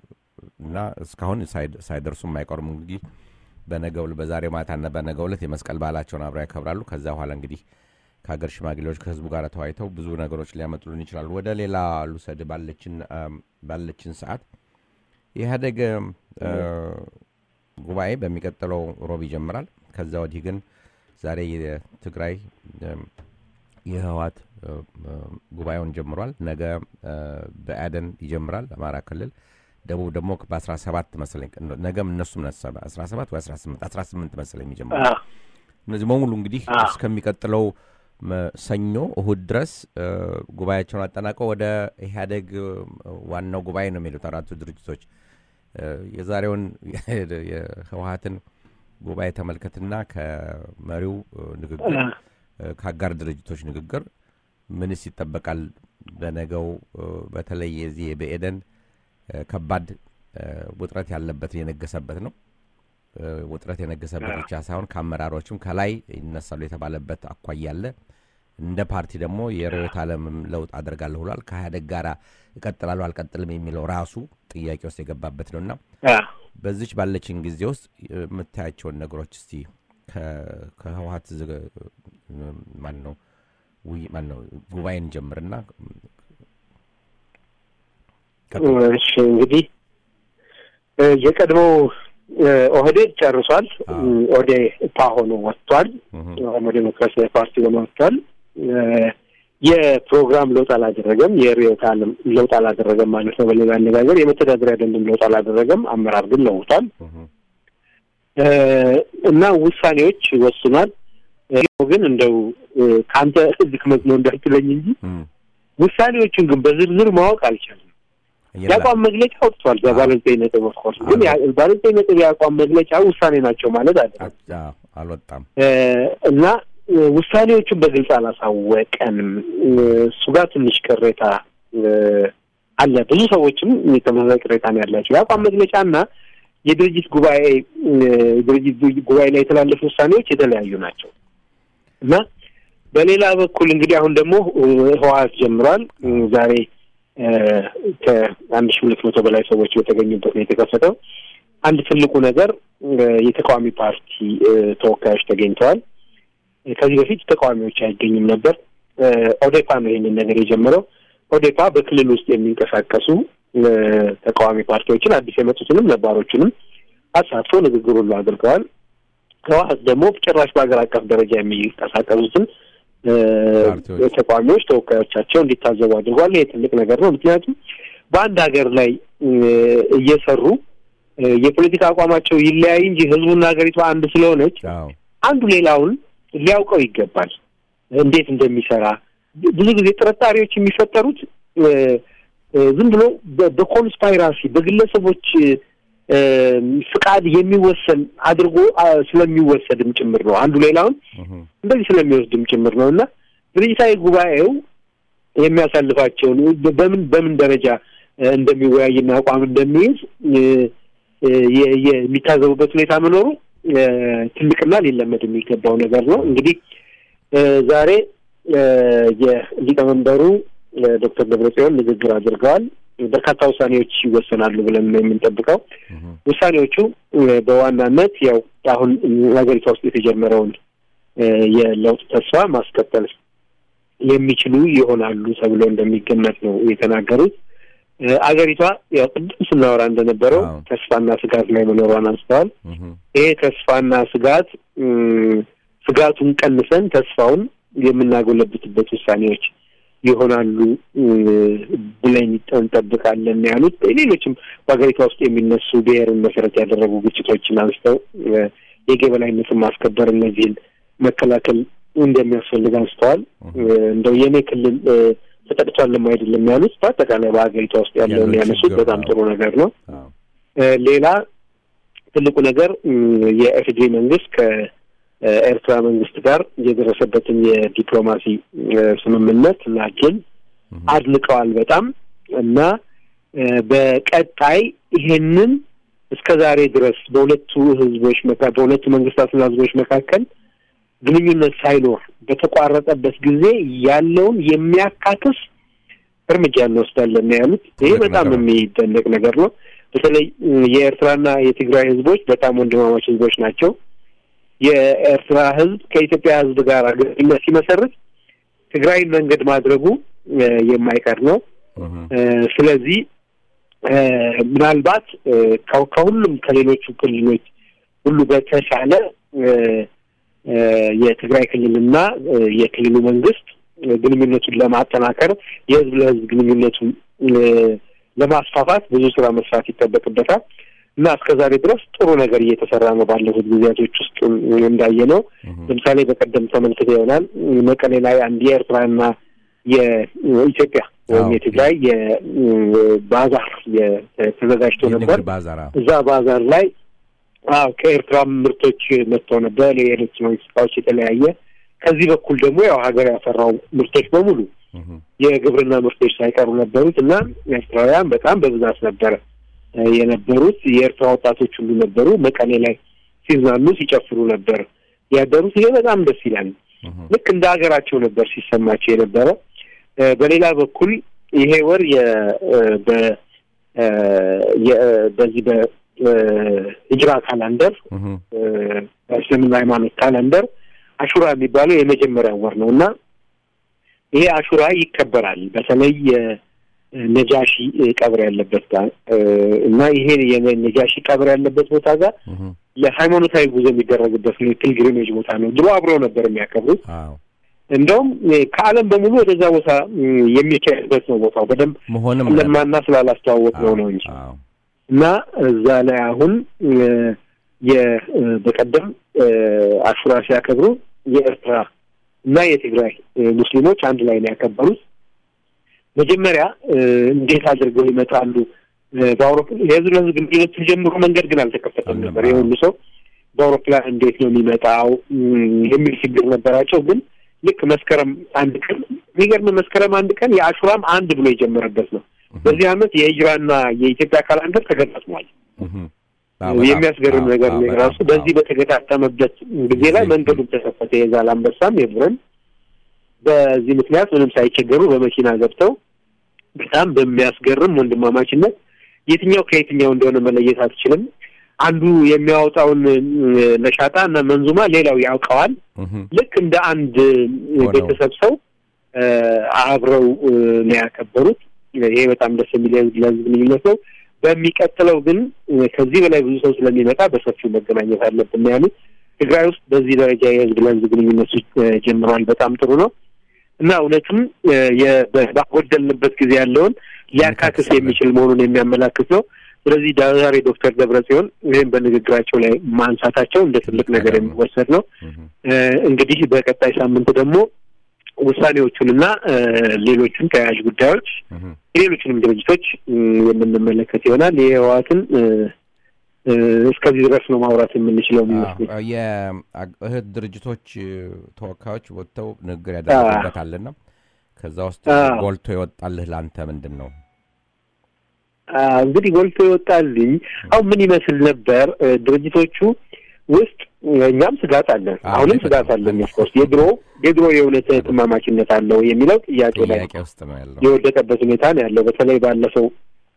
እና እስካሁን ሳይድ- ሳይደርሱም አይቀሩም። እንግዲህ በነገው በዛሬ ማታና በነገው ዕለት የመስቀል በዓላቸውን አብረው ያከብራሉ። ከዛ በኋላ እንግዲህ ከሀገር ሽማግሌዎች ከህዝቡ ጋር ተወያይተው ብዙ ነገሮች ሊያመጡልን ይችላሉ። ወደ ሌላ ልውሰድ ባለችን አም፣ ባለችን ሰዓት የኢህአዴግ እ፣ ጉባኤ በሚቀጥለው ሮብ ይጀምራል። ከዛ ወዲህ ግን ዛሬ የትግራይ እም፣ የህወሓት እ፣ እ፣ ጉባኤውን ጀምሯል። ነገ እ፣ በአደን ይጀምራል አማራ ክልል። ደቡብ ደግሞ በ17 መሰለኝ ነገም እነሱም ነሰበ 17 ወይ 18 18 መሰለኝ የሚጀምሩ አዎ። እነዚህ በሙሉ እንግዲህ አዎ። እስከሚቀጥለው መ- ሰኞ እሁድ ድረስ እ፣ ጉባኤያቸውን አጠናቀው ወደ ኢህአዴግ እ፣ ዋናው ጉባኤ ነው የሚሉት አራቱ ድርጅቶች እ፣ የዛሬውን የህወሀትን ጉባኤ ተመልከትና ከመሪው እ፣ ንግግር እ፣ ከአጋር ድርጅቶች ንግግር ምንስ ይጠበቃል? በነገው እ፣ በተለይ የዚህ የብኤደን እ፣ ከባድ እ፣ ውጥረት ያለበት የነገሰበት ነው። እ፣ ውጥረት የነገሰበት ብቻ ሳይሆን ከአመራሮችም ከላይ ይነሳሉ የተባለበት አኳያ አለ። እንደ ፓርቲ ደግሞ የርዕዮተ ዓለምም ለውጥ አደርጋለሁ ብሏል። ከኢህአዴግ ጋር እቀጥላለሁ አልቀጥልም የሚለው ራሱ ጥያቄ ውስጥ የገባበት ነውና አዎ። በዚች ባለችን ጊዜ ውስጥ የምታያቸውን ነገሮች እስቲ ከ- ከህወሀት ዝግ- ማን ነው ውይ- ማን ነው ጉባኤን ጀምርና ቀጥል። እሺ እንግዲህ እ፣ የቀድሞው እ፣ ኦህዴድ ጨርሷል። አዎ። እ፣ ኦዴፓ ሆኖ ወጥቷል። እህ፣ ኦሮሞ ዴሞክራሲያዊ ፓርቲ ሆኖ ወጥቷል። እ፣ የፕሮግራም ለውጥ አላደረገም። የርዕዮተ ዓለም ለውጥ አላደረገም ማለት ነው። በሌላ አነጋገር የመተዳደሪያ ደንብም ለውጥ አላደረገም። አመራር ግን ለውጧል እህ፣ እ፣ እና ውሳኔዎች ወስኗል። እ፣ ግን እንደው እ፣ ከአንተ ድክመት ነው እንዳትለኝ እንጂ እህ። ውሳኔዎቹን ግን በዝርዝር ማወቅ አልቻልም። የላ- የአቋም መግለጫ ወጥቷል። በባለ ዘጠኝ ነጥብ ኦፍኮርስ ግን ያ- ባለ ዘጠኝ ነጥብ የአቋም መግለጫ ውሳኔ ናቸው ማለት አይደለም አዎ፣ አልወጣም። እ፣ እና እ፣ ውሳኔዎቹን በግልጽ አላሳወቀንም። እ፣ እሱ ጋር ትንሽ ቅሬታ እ፣ አለ። ብዙ ሰዎችም የተመሳሳይ ቅሬታ ነው ያላቸው። የአቋም መግለጫና የድርጅት ጉባኤ እ፣ ድርጅት ጉባኤ ላይ የተላለፉ ውሳኔዎች የተለያዩ ናቸው እና በሌላ በኩል እንግዲህ አሁን ደግሞ እ፣ ህወሓት ጀምሯል። እ፣ ዛሬ እ፣ ከአንድ ሺህ ሁለት መቶ በላይ ሰዎች በተገኙበት ነው የተከፈተው። አንድ ትልቁ ነገር እ፣ የተቃዋሚ ፓርቲ እ፣ ተወካዮች ተገኝተዋል። እ፣ ከዚህ በፊት ተቃዋሚዎች አይገኝም ነበር። እ፣ ኦዴፓ ነው ይህንን ነገር የጀመረው። ኦዴፓ በክልል ውስጥ የሚንቀሳቀሱ እ፣ ተቃዋሚ ፓርቲዎችን አዲስ የመጡትንም ነባሮቹንም አሳትፎ ንግግር ሁሉ አድርገዋል። ህወሓት ደግሞ ጭራሽ በሀገር አቀፍ ደረጃ የሚንቀሳቀሱትን እ፣ ፓርቲዎች። ተቃዋሚዎች ተወካዮቻቸው እንዲታዘቡ አድርጓል። ይሄ ትልቅ ነገር ነው። ምክንያቱም በአንድ ሀገር ላይ እ፣ እየሰሩ እ፣ የፖለቲካ አቋማቸው ይለያይ እንጂ ህዝቡና ሀገሪቷ አንድ ስለሆነች አዎ፣ አንዱ ሌላውን ሊያውቀው ይገባል፣ እንዴት እንደሚሰራ። ብዙ ጊዜ ጥርጣሬዎች የሚፈጠሩት እ፣ እ፣ ዝም ብሎ በ- በኮንስፓይራሲ በግለሰቦች እ፣ ፍቃድ የሚወሰን አድርጎ አ፣ ስለሚወሰድም ጭምር ነው። አንዱ ሌላውን እህ፣ እንደዚህ ስለሚወስድም ጭምር ነው እና ድርጅታዊ ጉባኤው የሚያሳልፋቸውን በ- በምን በምን ደረጃ እ፣ እንደሚወያይና አቋም እንደሚይዝ እ፣ እ፣ የ- የ- የሚታዘቡበት ሁኔታ መኖሩ እ፣ ትልቅና ሊለመድ የሚገባው ነገር ነው። እንግዲህ እ፣ ዛሬ እ፣ የሊቀመንበሩ እ፣ ዶክተር ደብረጽዮን ንግግር አድርገዋል። በርካታ ውሳኔዎች ይወሰናሉ ብለን ነው የምንጠብቀው። እህ፣ ውሳኔዎቹ እ፣ በዋናነት ያው አሁን እ፣ ሀገሪቷ ውስጥ የተጀመረውን እ፣ የለውጥ ተስፋ ማስቀጠል የሚችሉ ይሆናሉ ተብሎ እንደሚገመት ነው የተናገሩት። እ፣ አገሪቷ ያው ቅድም ስናወራ እንደነበረው አዎ። ተስፋና ስጋት ላይ መኖሯን አንስተዋል። እህ፣ ይሄ ተስፋና ስጋት እ፣ ስጋቱን ቀንሰን ተስፋውን የምናጎለብትበት ውሳኔዎች ይሆናሉ እ፣ ብለን እንጠብቃለን ነው ያሉት። ሌሎችም በሀገሪቷ ውስጥ የሚነሱ ብሔርን መሰረት ያደረጉ ግጭቶችን አንስተው እ፣ የሕግ የበላይነትን ማስከበር፣ እነዚህን መከላከል እንደሚያስፈልግ አንስተዋል። እ፣ እንደው የኔ ክልል እ፣ ተጠቅቷልም አይደለም ያሉት በአጠቃላይ በሀገሪቷ ውስጥ ያለውን ያለው ያነሱት ችግር በጣም ነው። ጥሩ ነገር ነው። አዎ፣ እ፣ ሌላ ትልቁ ነገር እ፣ የኢፌዴሪ መንግስት ከኤርትራ መንግስት ጋር የደረሰበትን የዲፕሎማሲ እ፣ ስምምነት እና ግን እህ፣ አድንቀዋል በጣም እና እ፣ በቀጣይ ይሄንን እስከ ዛሬ ድረስ በሁለቱ ህዝቦች መካ በሁለቱ መንግስታትና ህዝቦች መካከል ግንኙነት ሳይኖር በተቋረጠበት ጊዜ ያለውን የሚያካክስ እርምጃ እንወስዳለን ነው ያሉት። ይሄ ትልቅ በጣም ነገር ነው። የሚደነቅ ነገር ነው። በተለይ እ፣ የኤርትራና የትግራይ ህዝቦች በጣም ወንድማማች ህዝቦች ናቸው። የኤርትራ ህዝብ ከኢትዮጵያ ህዝብ ጋር ግንኙነት ሲመሰርት ትግራይን መንገድ ማድረጉ እ፣ የማይቀር ነው። እህ፣ እ፣ ስለዚህ እ፣ ምናልባት እ፣ ከ- ከሁሉም ከሌሎቹ ክልሎች ሁሉ በተሻለ እ፣ እ፣ የትግራይ ክልልና እ፣ የክልሉ መንግስት ግንኙነቱን ለማጠናከር የህዝብ ለህዝብ ግንኙነቱን ለማስፋፋት ብዙ ስራ መስራት ይጠበቅበታል እና እስከ ዛሬ ድረስ ጥሩ ነገር እየተሰራ ነው። ባለፉት ጊዜያቶች ውስጥ እንዳየ ነው። ለምሳሌ በቀደም ተመልክተ ይሆናል መቀሌ ላይ አንድ የኤርትራና የኢትዮጵያ ወይም የትግራይ የባዛር ተዘጋጅቶ ነበር። እዛ ባዛር ላይ አዎ ከኤርትራ ምርቶች መጥተው ነበር። የኤሌክትሮኒክስ እቃዎች የተለያየ ከዚህ በኩል ደግሞ ያው ሀገር ያፈራው ምርቶች በሙሉ የግብርና ምርቶች ሳይቀሩ ነበሩት እና ኤርትራውያን በጣም በብዛት ነበረ የነበሩት። የኤርትራ ወጣቶች ሁሉ ነበሩ። መቀሌ ላይ ሲዝናኑ ሲጨፍሩ ነበር ያደሩት። ይሄ በጣም ደስ ይላል። ልክ እንደ ሀገራቸው ነበር ሲሰማቸው የነበረ። በሌላ በኩል ይሄ ወር በዚህ በሂጅራ ካላንደር በእስልምና ሃይማኖት ካላንደር አሹራ የሚባለው የመጀመሪያው ወር ነው እና ይሄ አሹራ ይከበራል። በተለይ ነጃሺ ቀብር ያለበት ጋር እና ይሄ የነጃሺ ቀብር ያለበት ቦታ ጋር ለሃይማኖታዊ ጉዞ የሚደረግበት ፒልግሪሜጅ ቦታ ነው። ድሮ አብረው ነበር የሚያከብሩት። እንደውም ከዓለም በሙሉ ወደዛ ቦታ የሚካሄድበት ነው ቦታው በደንብ መሆንም ለማና ስላላስተዋወቅ ነው ነው እንጂ እና እዛ ላይ አሁን በቀደም አሹራ ሲያከብሩ የኤርትራ እና የትግራይ ሙስሊሞች አንድ ላይ ነው ያከበሩት። መጀመሪያ እንዴት አድርገው ይመጣሉ? በአውሮፕላን የህዝብ ለህዝብ ግንኙነት ተጀምሮ መንገድ ግን አልተከፈተም ነበር። የሁሉ ሰው በአውሮፕላን እንዴት ነው የሚመጣው የሚል ችግር ነበራቸው። ግን ልክ መስከረም አንድ ቀን የሚገርም መስከረም አንድ ቀን የአሹራም አንድ ብሎ የጀመረበት ነው። በዚህ ዓመት የሂጅራና የኢትዮጵያ ካላንደር ተገጣጥሟል። የሚያስገርም ነገር ነው ራሱ። በዚህ በተገጣጠመበት ጊዜ ላይ መንገዱን ተከፈተ። የዛላንበሳም የቡረን በዚህ ምክንያት ምንም ሳይቸገሩ በመኪና ገብተው በጣም በሚያስገርም ወንድማማችነት የትኛው ከየትኛው እንደሆነ መለየት አትችልም። አንዱ የሚያወጣውን ነሻጣ እና መንዙማ ሌላው ያውቀዋል። ልክ እንደ አንድ ቤተሰብ ሰው አብረው ነው ያከበሩት። ይሄ በጣም ደስ የሚል ለህዝብ ግንኙነት ነው። በሚቀጥለው ግን ከዚህ በላይ ብዙ ሰው ስለሚመጣ በሰፊው መገናኘት አለብን ያሉት። ትግራይ ውስጥ በዚህ ደረጃ የህዝብ ለህዝብ ግንኙነቶች ጀምረዋል። በጣም ጥሩ ነው እና እውነትም ባጎደልንበት ጊዜ ያለውን ሊያካክስ የሚችል መሆኑን የሚያመላክት ነው። ስለዚህ ዛሬ ዶክተር ደብረ ጽዮን ይህም በንግግራቸው ላይ ማንሳታቸው እንደ ትልቅ ነገር የሚወሰድ ነው። እንግዲህ በቀጣይ ሳምንት ደግሞ ውሳኔዎቹንና ሌሎቹን ተያያዥ ጉዳዮች የሌሎችንም ድርጅቶች የምንመለከት ይሆናል። የህወሓትን እስከዚህ ድረስ ነው ማውራት የምንችለው የሚመስለኝ። የእህት ድርጅቶች ተወካዮች ወጥተው ንግግር ያደረጉበታልና ከዛ ውስጥ ጎልቶ የወጣልህ ለአንተ ምንድን ነው? እንግዲህ ጎልቶ ይወጣልኝ አሁን ምን ይመስል ነበር ድርጅቶቹ ውስጥ እኛም ስጋት አለን፣ አሁንም ስጋት አለን። ኦፍኮርስ የድሮ የድሮ የእውነት ትማማችነት አለው የሚለው ጥያቄ ላይ ውስጥ ነው ያለው የወደቀበት ሁኔታ ነው ያለው። በተለይ ባለፈው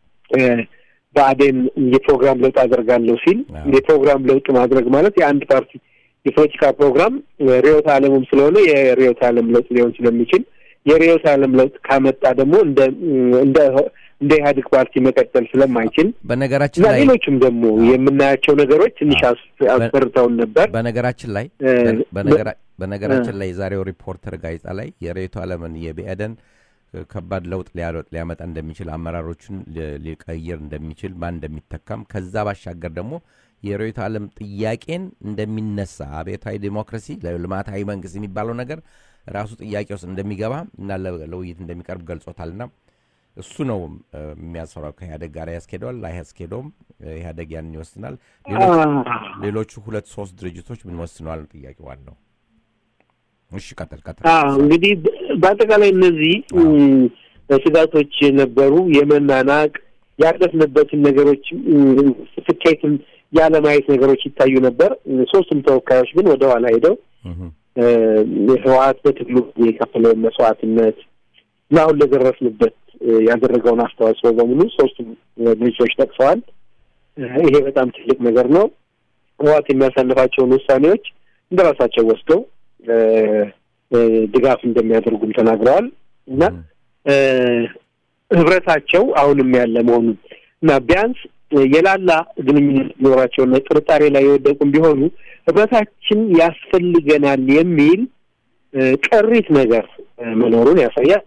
ብአዴን የፕሮግራም ለውጥ አደርጋለሁ ሲል የፕሮግራም ለውጥ ማድረግ ማለት የአንድ ፓርቲ የፖለቲካ ፕሮግራም ርዕዮተ ዓለሙም ስለሆነ የርዕዮተ ዓለም ለውጥ ሊሆን ስለሚችል የርዕዮተ ዓለም ለውጥ ካመጣ ደግሞ እንደ እንደ እንደ ኢህአዴግ ፓርቲ መቀጠል ስለማይችል በነገራችን እና ላይ ሌሎችም ደግሞ የምናያቸው ነገሮች ትንሽ አስፈርተውን ነበር። በነገራችን ላይ በነገራ- በነገራችን ላይ የዛሬው ሪፖርተር ጋዜጣ ላይ የርዕዮተ ዓለምን የብአዴን ከባድ ለውጥ ሊያለ- ሊያመጣ እንደሚችል አመራሮቹን ሊ- ሊቀይር እንደሚችል ማን እንደሚተካም ከዛ ባሻገር ደግሞ የርዕዮተ ዓለም ጥያቄን እንደሚነሳ አብዮታዊ ዲሞክራሲ ልማታዊ መንግስት የሚባለው ነገር ራሱ ጥያቄ ውስጥ እንደሚገባ እና ለ- ለውይይት እንደሚቀርብ ገልጾታልና እሱ ነው እ፣ የሚያሰራው ከኢህአደግ ጋር ያስኬደዋል አያስኬደውም እ፣ ኢህአደግ ያንን ይወስናል ሌሎች- ሌሎቹ ሁለት ሶስት ድርጅቶች ምን ወስነዋል ነው ጥያቄ ዋናው እሺ ቀጥል ቀጥል አዎ እንግዲህ በ- በአጠቃላይ እነዚህ እም፣ ስጋቶች ነበሩ። የመናናቅ ያለፍንበትን ነገሮች እም፣ ስኬትን ያለማየት ነገሮች ይታዩ ነበር። ሶስቱም ተወካዮች ግን ወደ ኋላ ሄደው እህ፣ እ፣ ህወሓት በትግሉ የከፈለውን መስዋዕትነት እና አሁን ለደረስንበት እ፣ ያደረገውን አስተዋጽኦ በሙሉ ሶስቱም ድርጅቶች ጠቅሰዋል። እ፣ ይሄ በጣም ትልቅ ነገር ነው። ህወሓት የሚያሳልፋቸውን ውሳኔዎች እንደ ራሳቸው ወስደው እ፣ እ፣ ድጋፍ እንደሚያደርጉም ተናግረዋል እና እ፣ ህብረታቸው አሁንም ያለ መሆኑን እና ቢያንስ የላላ ግንኙነት ሊኖራቸውና ጥርጣሬ ላይ የወደቁም ቢሆኑ ህብረታችን ያስፈልገናል የሚል ቅሪት ነገር መኖሩን ያሳያል።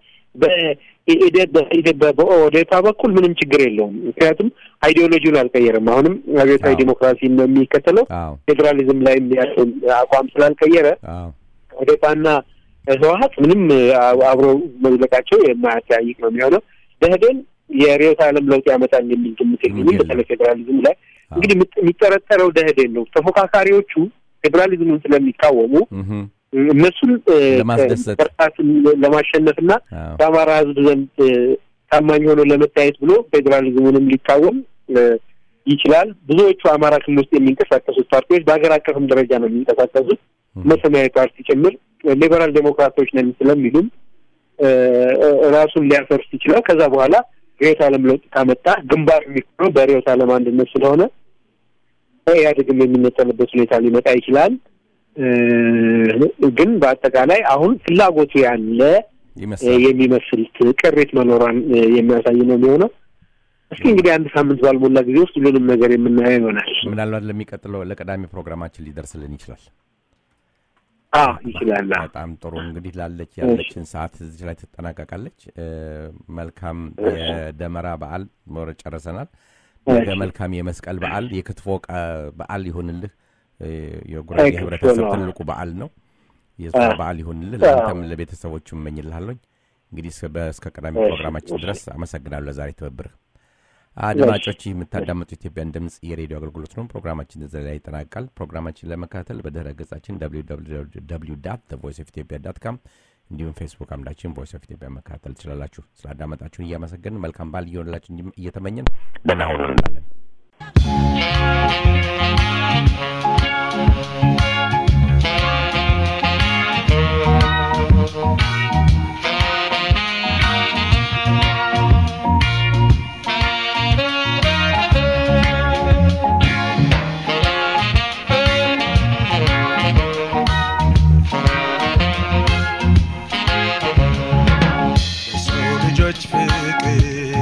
በኦዴፓ በኩል ምንም ችግር የለውም። ምክንያቱም አይዲዮሎጂውን አልቀየረም። አሁንም አብዮታዊ ዲሞክራሲ ነው የሚከተለው። ፌዴራሊዝም ላይ ያለውን አቋም ስላልቀየረ ኦዴፓና ህወሀት ምንም አብሮ መዝለቃቸው የማያጠያይቅ ነው የሚሆነው። ደህዴን የርዕዮተ ዓለም ለውጥ ያመጣል የሚል ግምት የለኝም። በተለይ ፌዴራሊዝም ላይ እንግዲህ የሚጠረጠረው ደህዴን ነው። ተፎካካሪዎቹ ፌዴራሊዝሙን ስለሚቃወሙ እነሱን በርታትን ለማሸነፍና በአማራ ህዝብ ዘንድ ታማኝ ሆኖ ለመታየት ብሎ ፌዴራሊዝሙንም ሊቃወም ይችላል። ብዙዎቹ አማራ ክልል ውስጥ የሚንቀሳቀሱት ፓርቲዎች በሀገር አቀፍም ደረጃ ነው የሚንቀሳቀሱት ሰማያዊ ፓርቲ ጭምር ሊበራል ዴሞክራቶች ነን ስለሚሉም ራሱን ሊያፈርስ ይችላል። ከዛ በኋላ ርዕዮተ ዓለም ለውጥ ካመጣ ግንባር የሚሆነው በርዕዮተ ዓለም አንድነት ስለሆነ ኢህአዴግም የሚነጠልበት ሁኔታ ሊመጣ ይችላል። ግን በአጠቃላይ አሁን ፍላጎቱ ያለ የሚመስል ቅሪት መኖሯን የሚያሳይ ነው የሚሆነው። እስኪ እንግዲህ አንድ ሳምንት ባልሞላ ጊዜ ውስጥ ሁሉንም ነገር የምናየው ይሆናል። ምናልባት ለሚቀጥለው ለቀዳሚ ፕሮግራማችን ሊደርስልን ይችላል። አዎ ይችላል። በጣም ጥሩ እንግዲህ ላለች ያለችን ሰዓት እዚህ ላይ ትጠናቀቃለች። መልካም የደመራ በዓል ኖረ ጨርሰናል። ነገ መልካም የመስቀል በዓል የክትፎ በዓል ይሁንልህ። የጉራጌ ህብረተሰብ ትልቁ በዓል ነው። የእሱ በዓል ይሁንልህ። ለአንተም ለቤተሰቦቹ እመኝልሃለኝ። እንግዲህ እስከ ቀዳሚ ፕሮግራማችን ድረስ አመሰግናለሁ ለዛሬ ትብብርህ። አድማጮች የምታዳመጡ ኢትዮጵያን ድምፅ የሬዲዮ አገልግሎት ነው። ፕሮግራማችን እዚህ ላይ ይጠናቃል። ፕሮግራማችን ለመከታተል በድረ ገጻችን ቮይስ ኦፍ ኢትዮጵያ ዳት ካም እንዲሁም ፌስቡክ አምዳችን ቮይስ ኦፍ ኢትዮጵያ መከታተል ትችላላችሁ። ስላዳመጣችሁን እያመሰገንን መልካም በዓል እየሆንላችሁ እየተመኘን ደህና ሁኑ እንላለን። ልጆች ፍቅር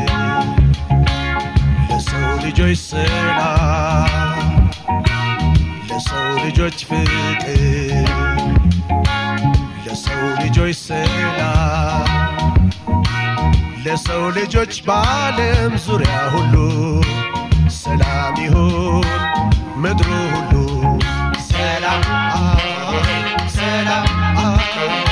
ለሰው ልጆች ሰላም ለሰው ልጆች ፍቅር ለሰው ልጆች ሰላም ለሰው ልጆች በዓለም ዙሪያ ሁሉ ሰላም ይሁን ምድሩ ሁሉ ሰላም ሰላም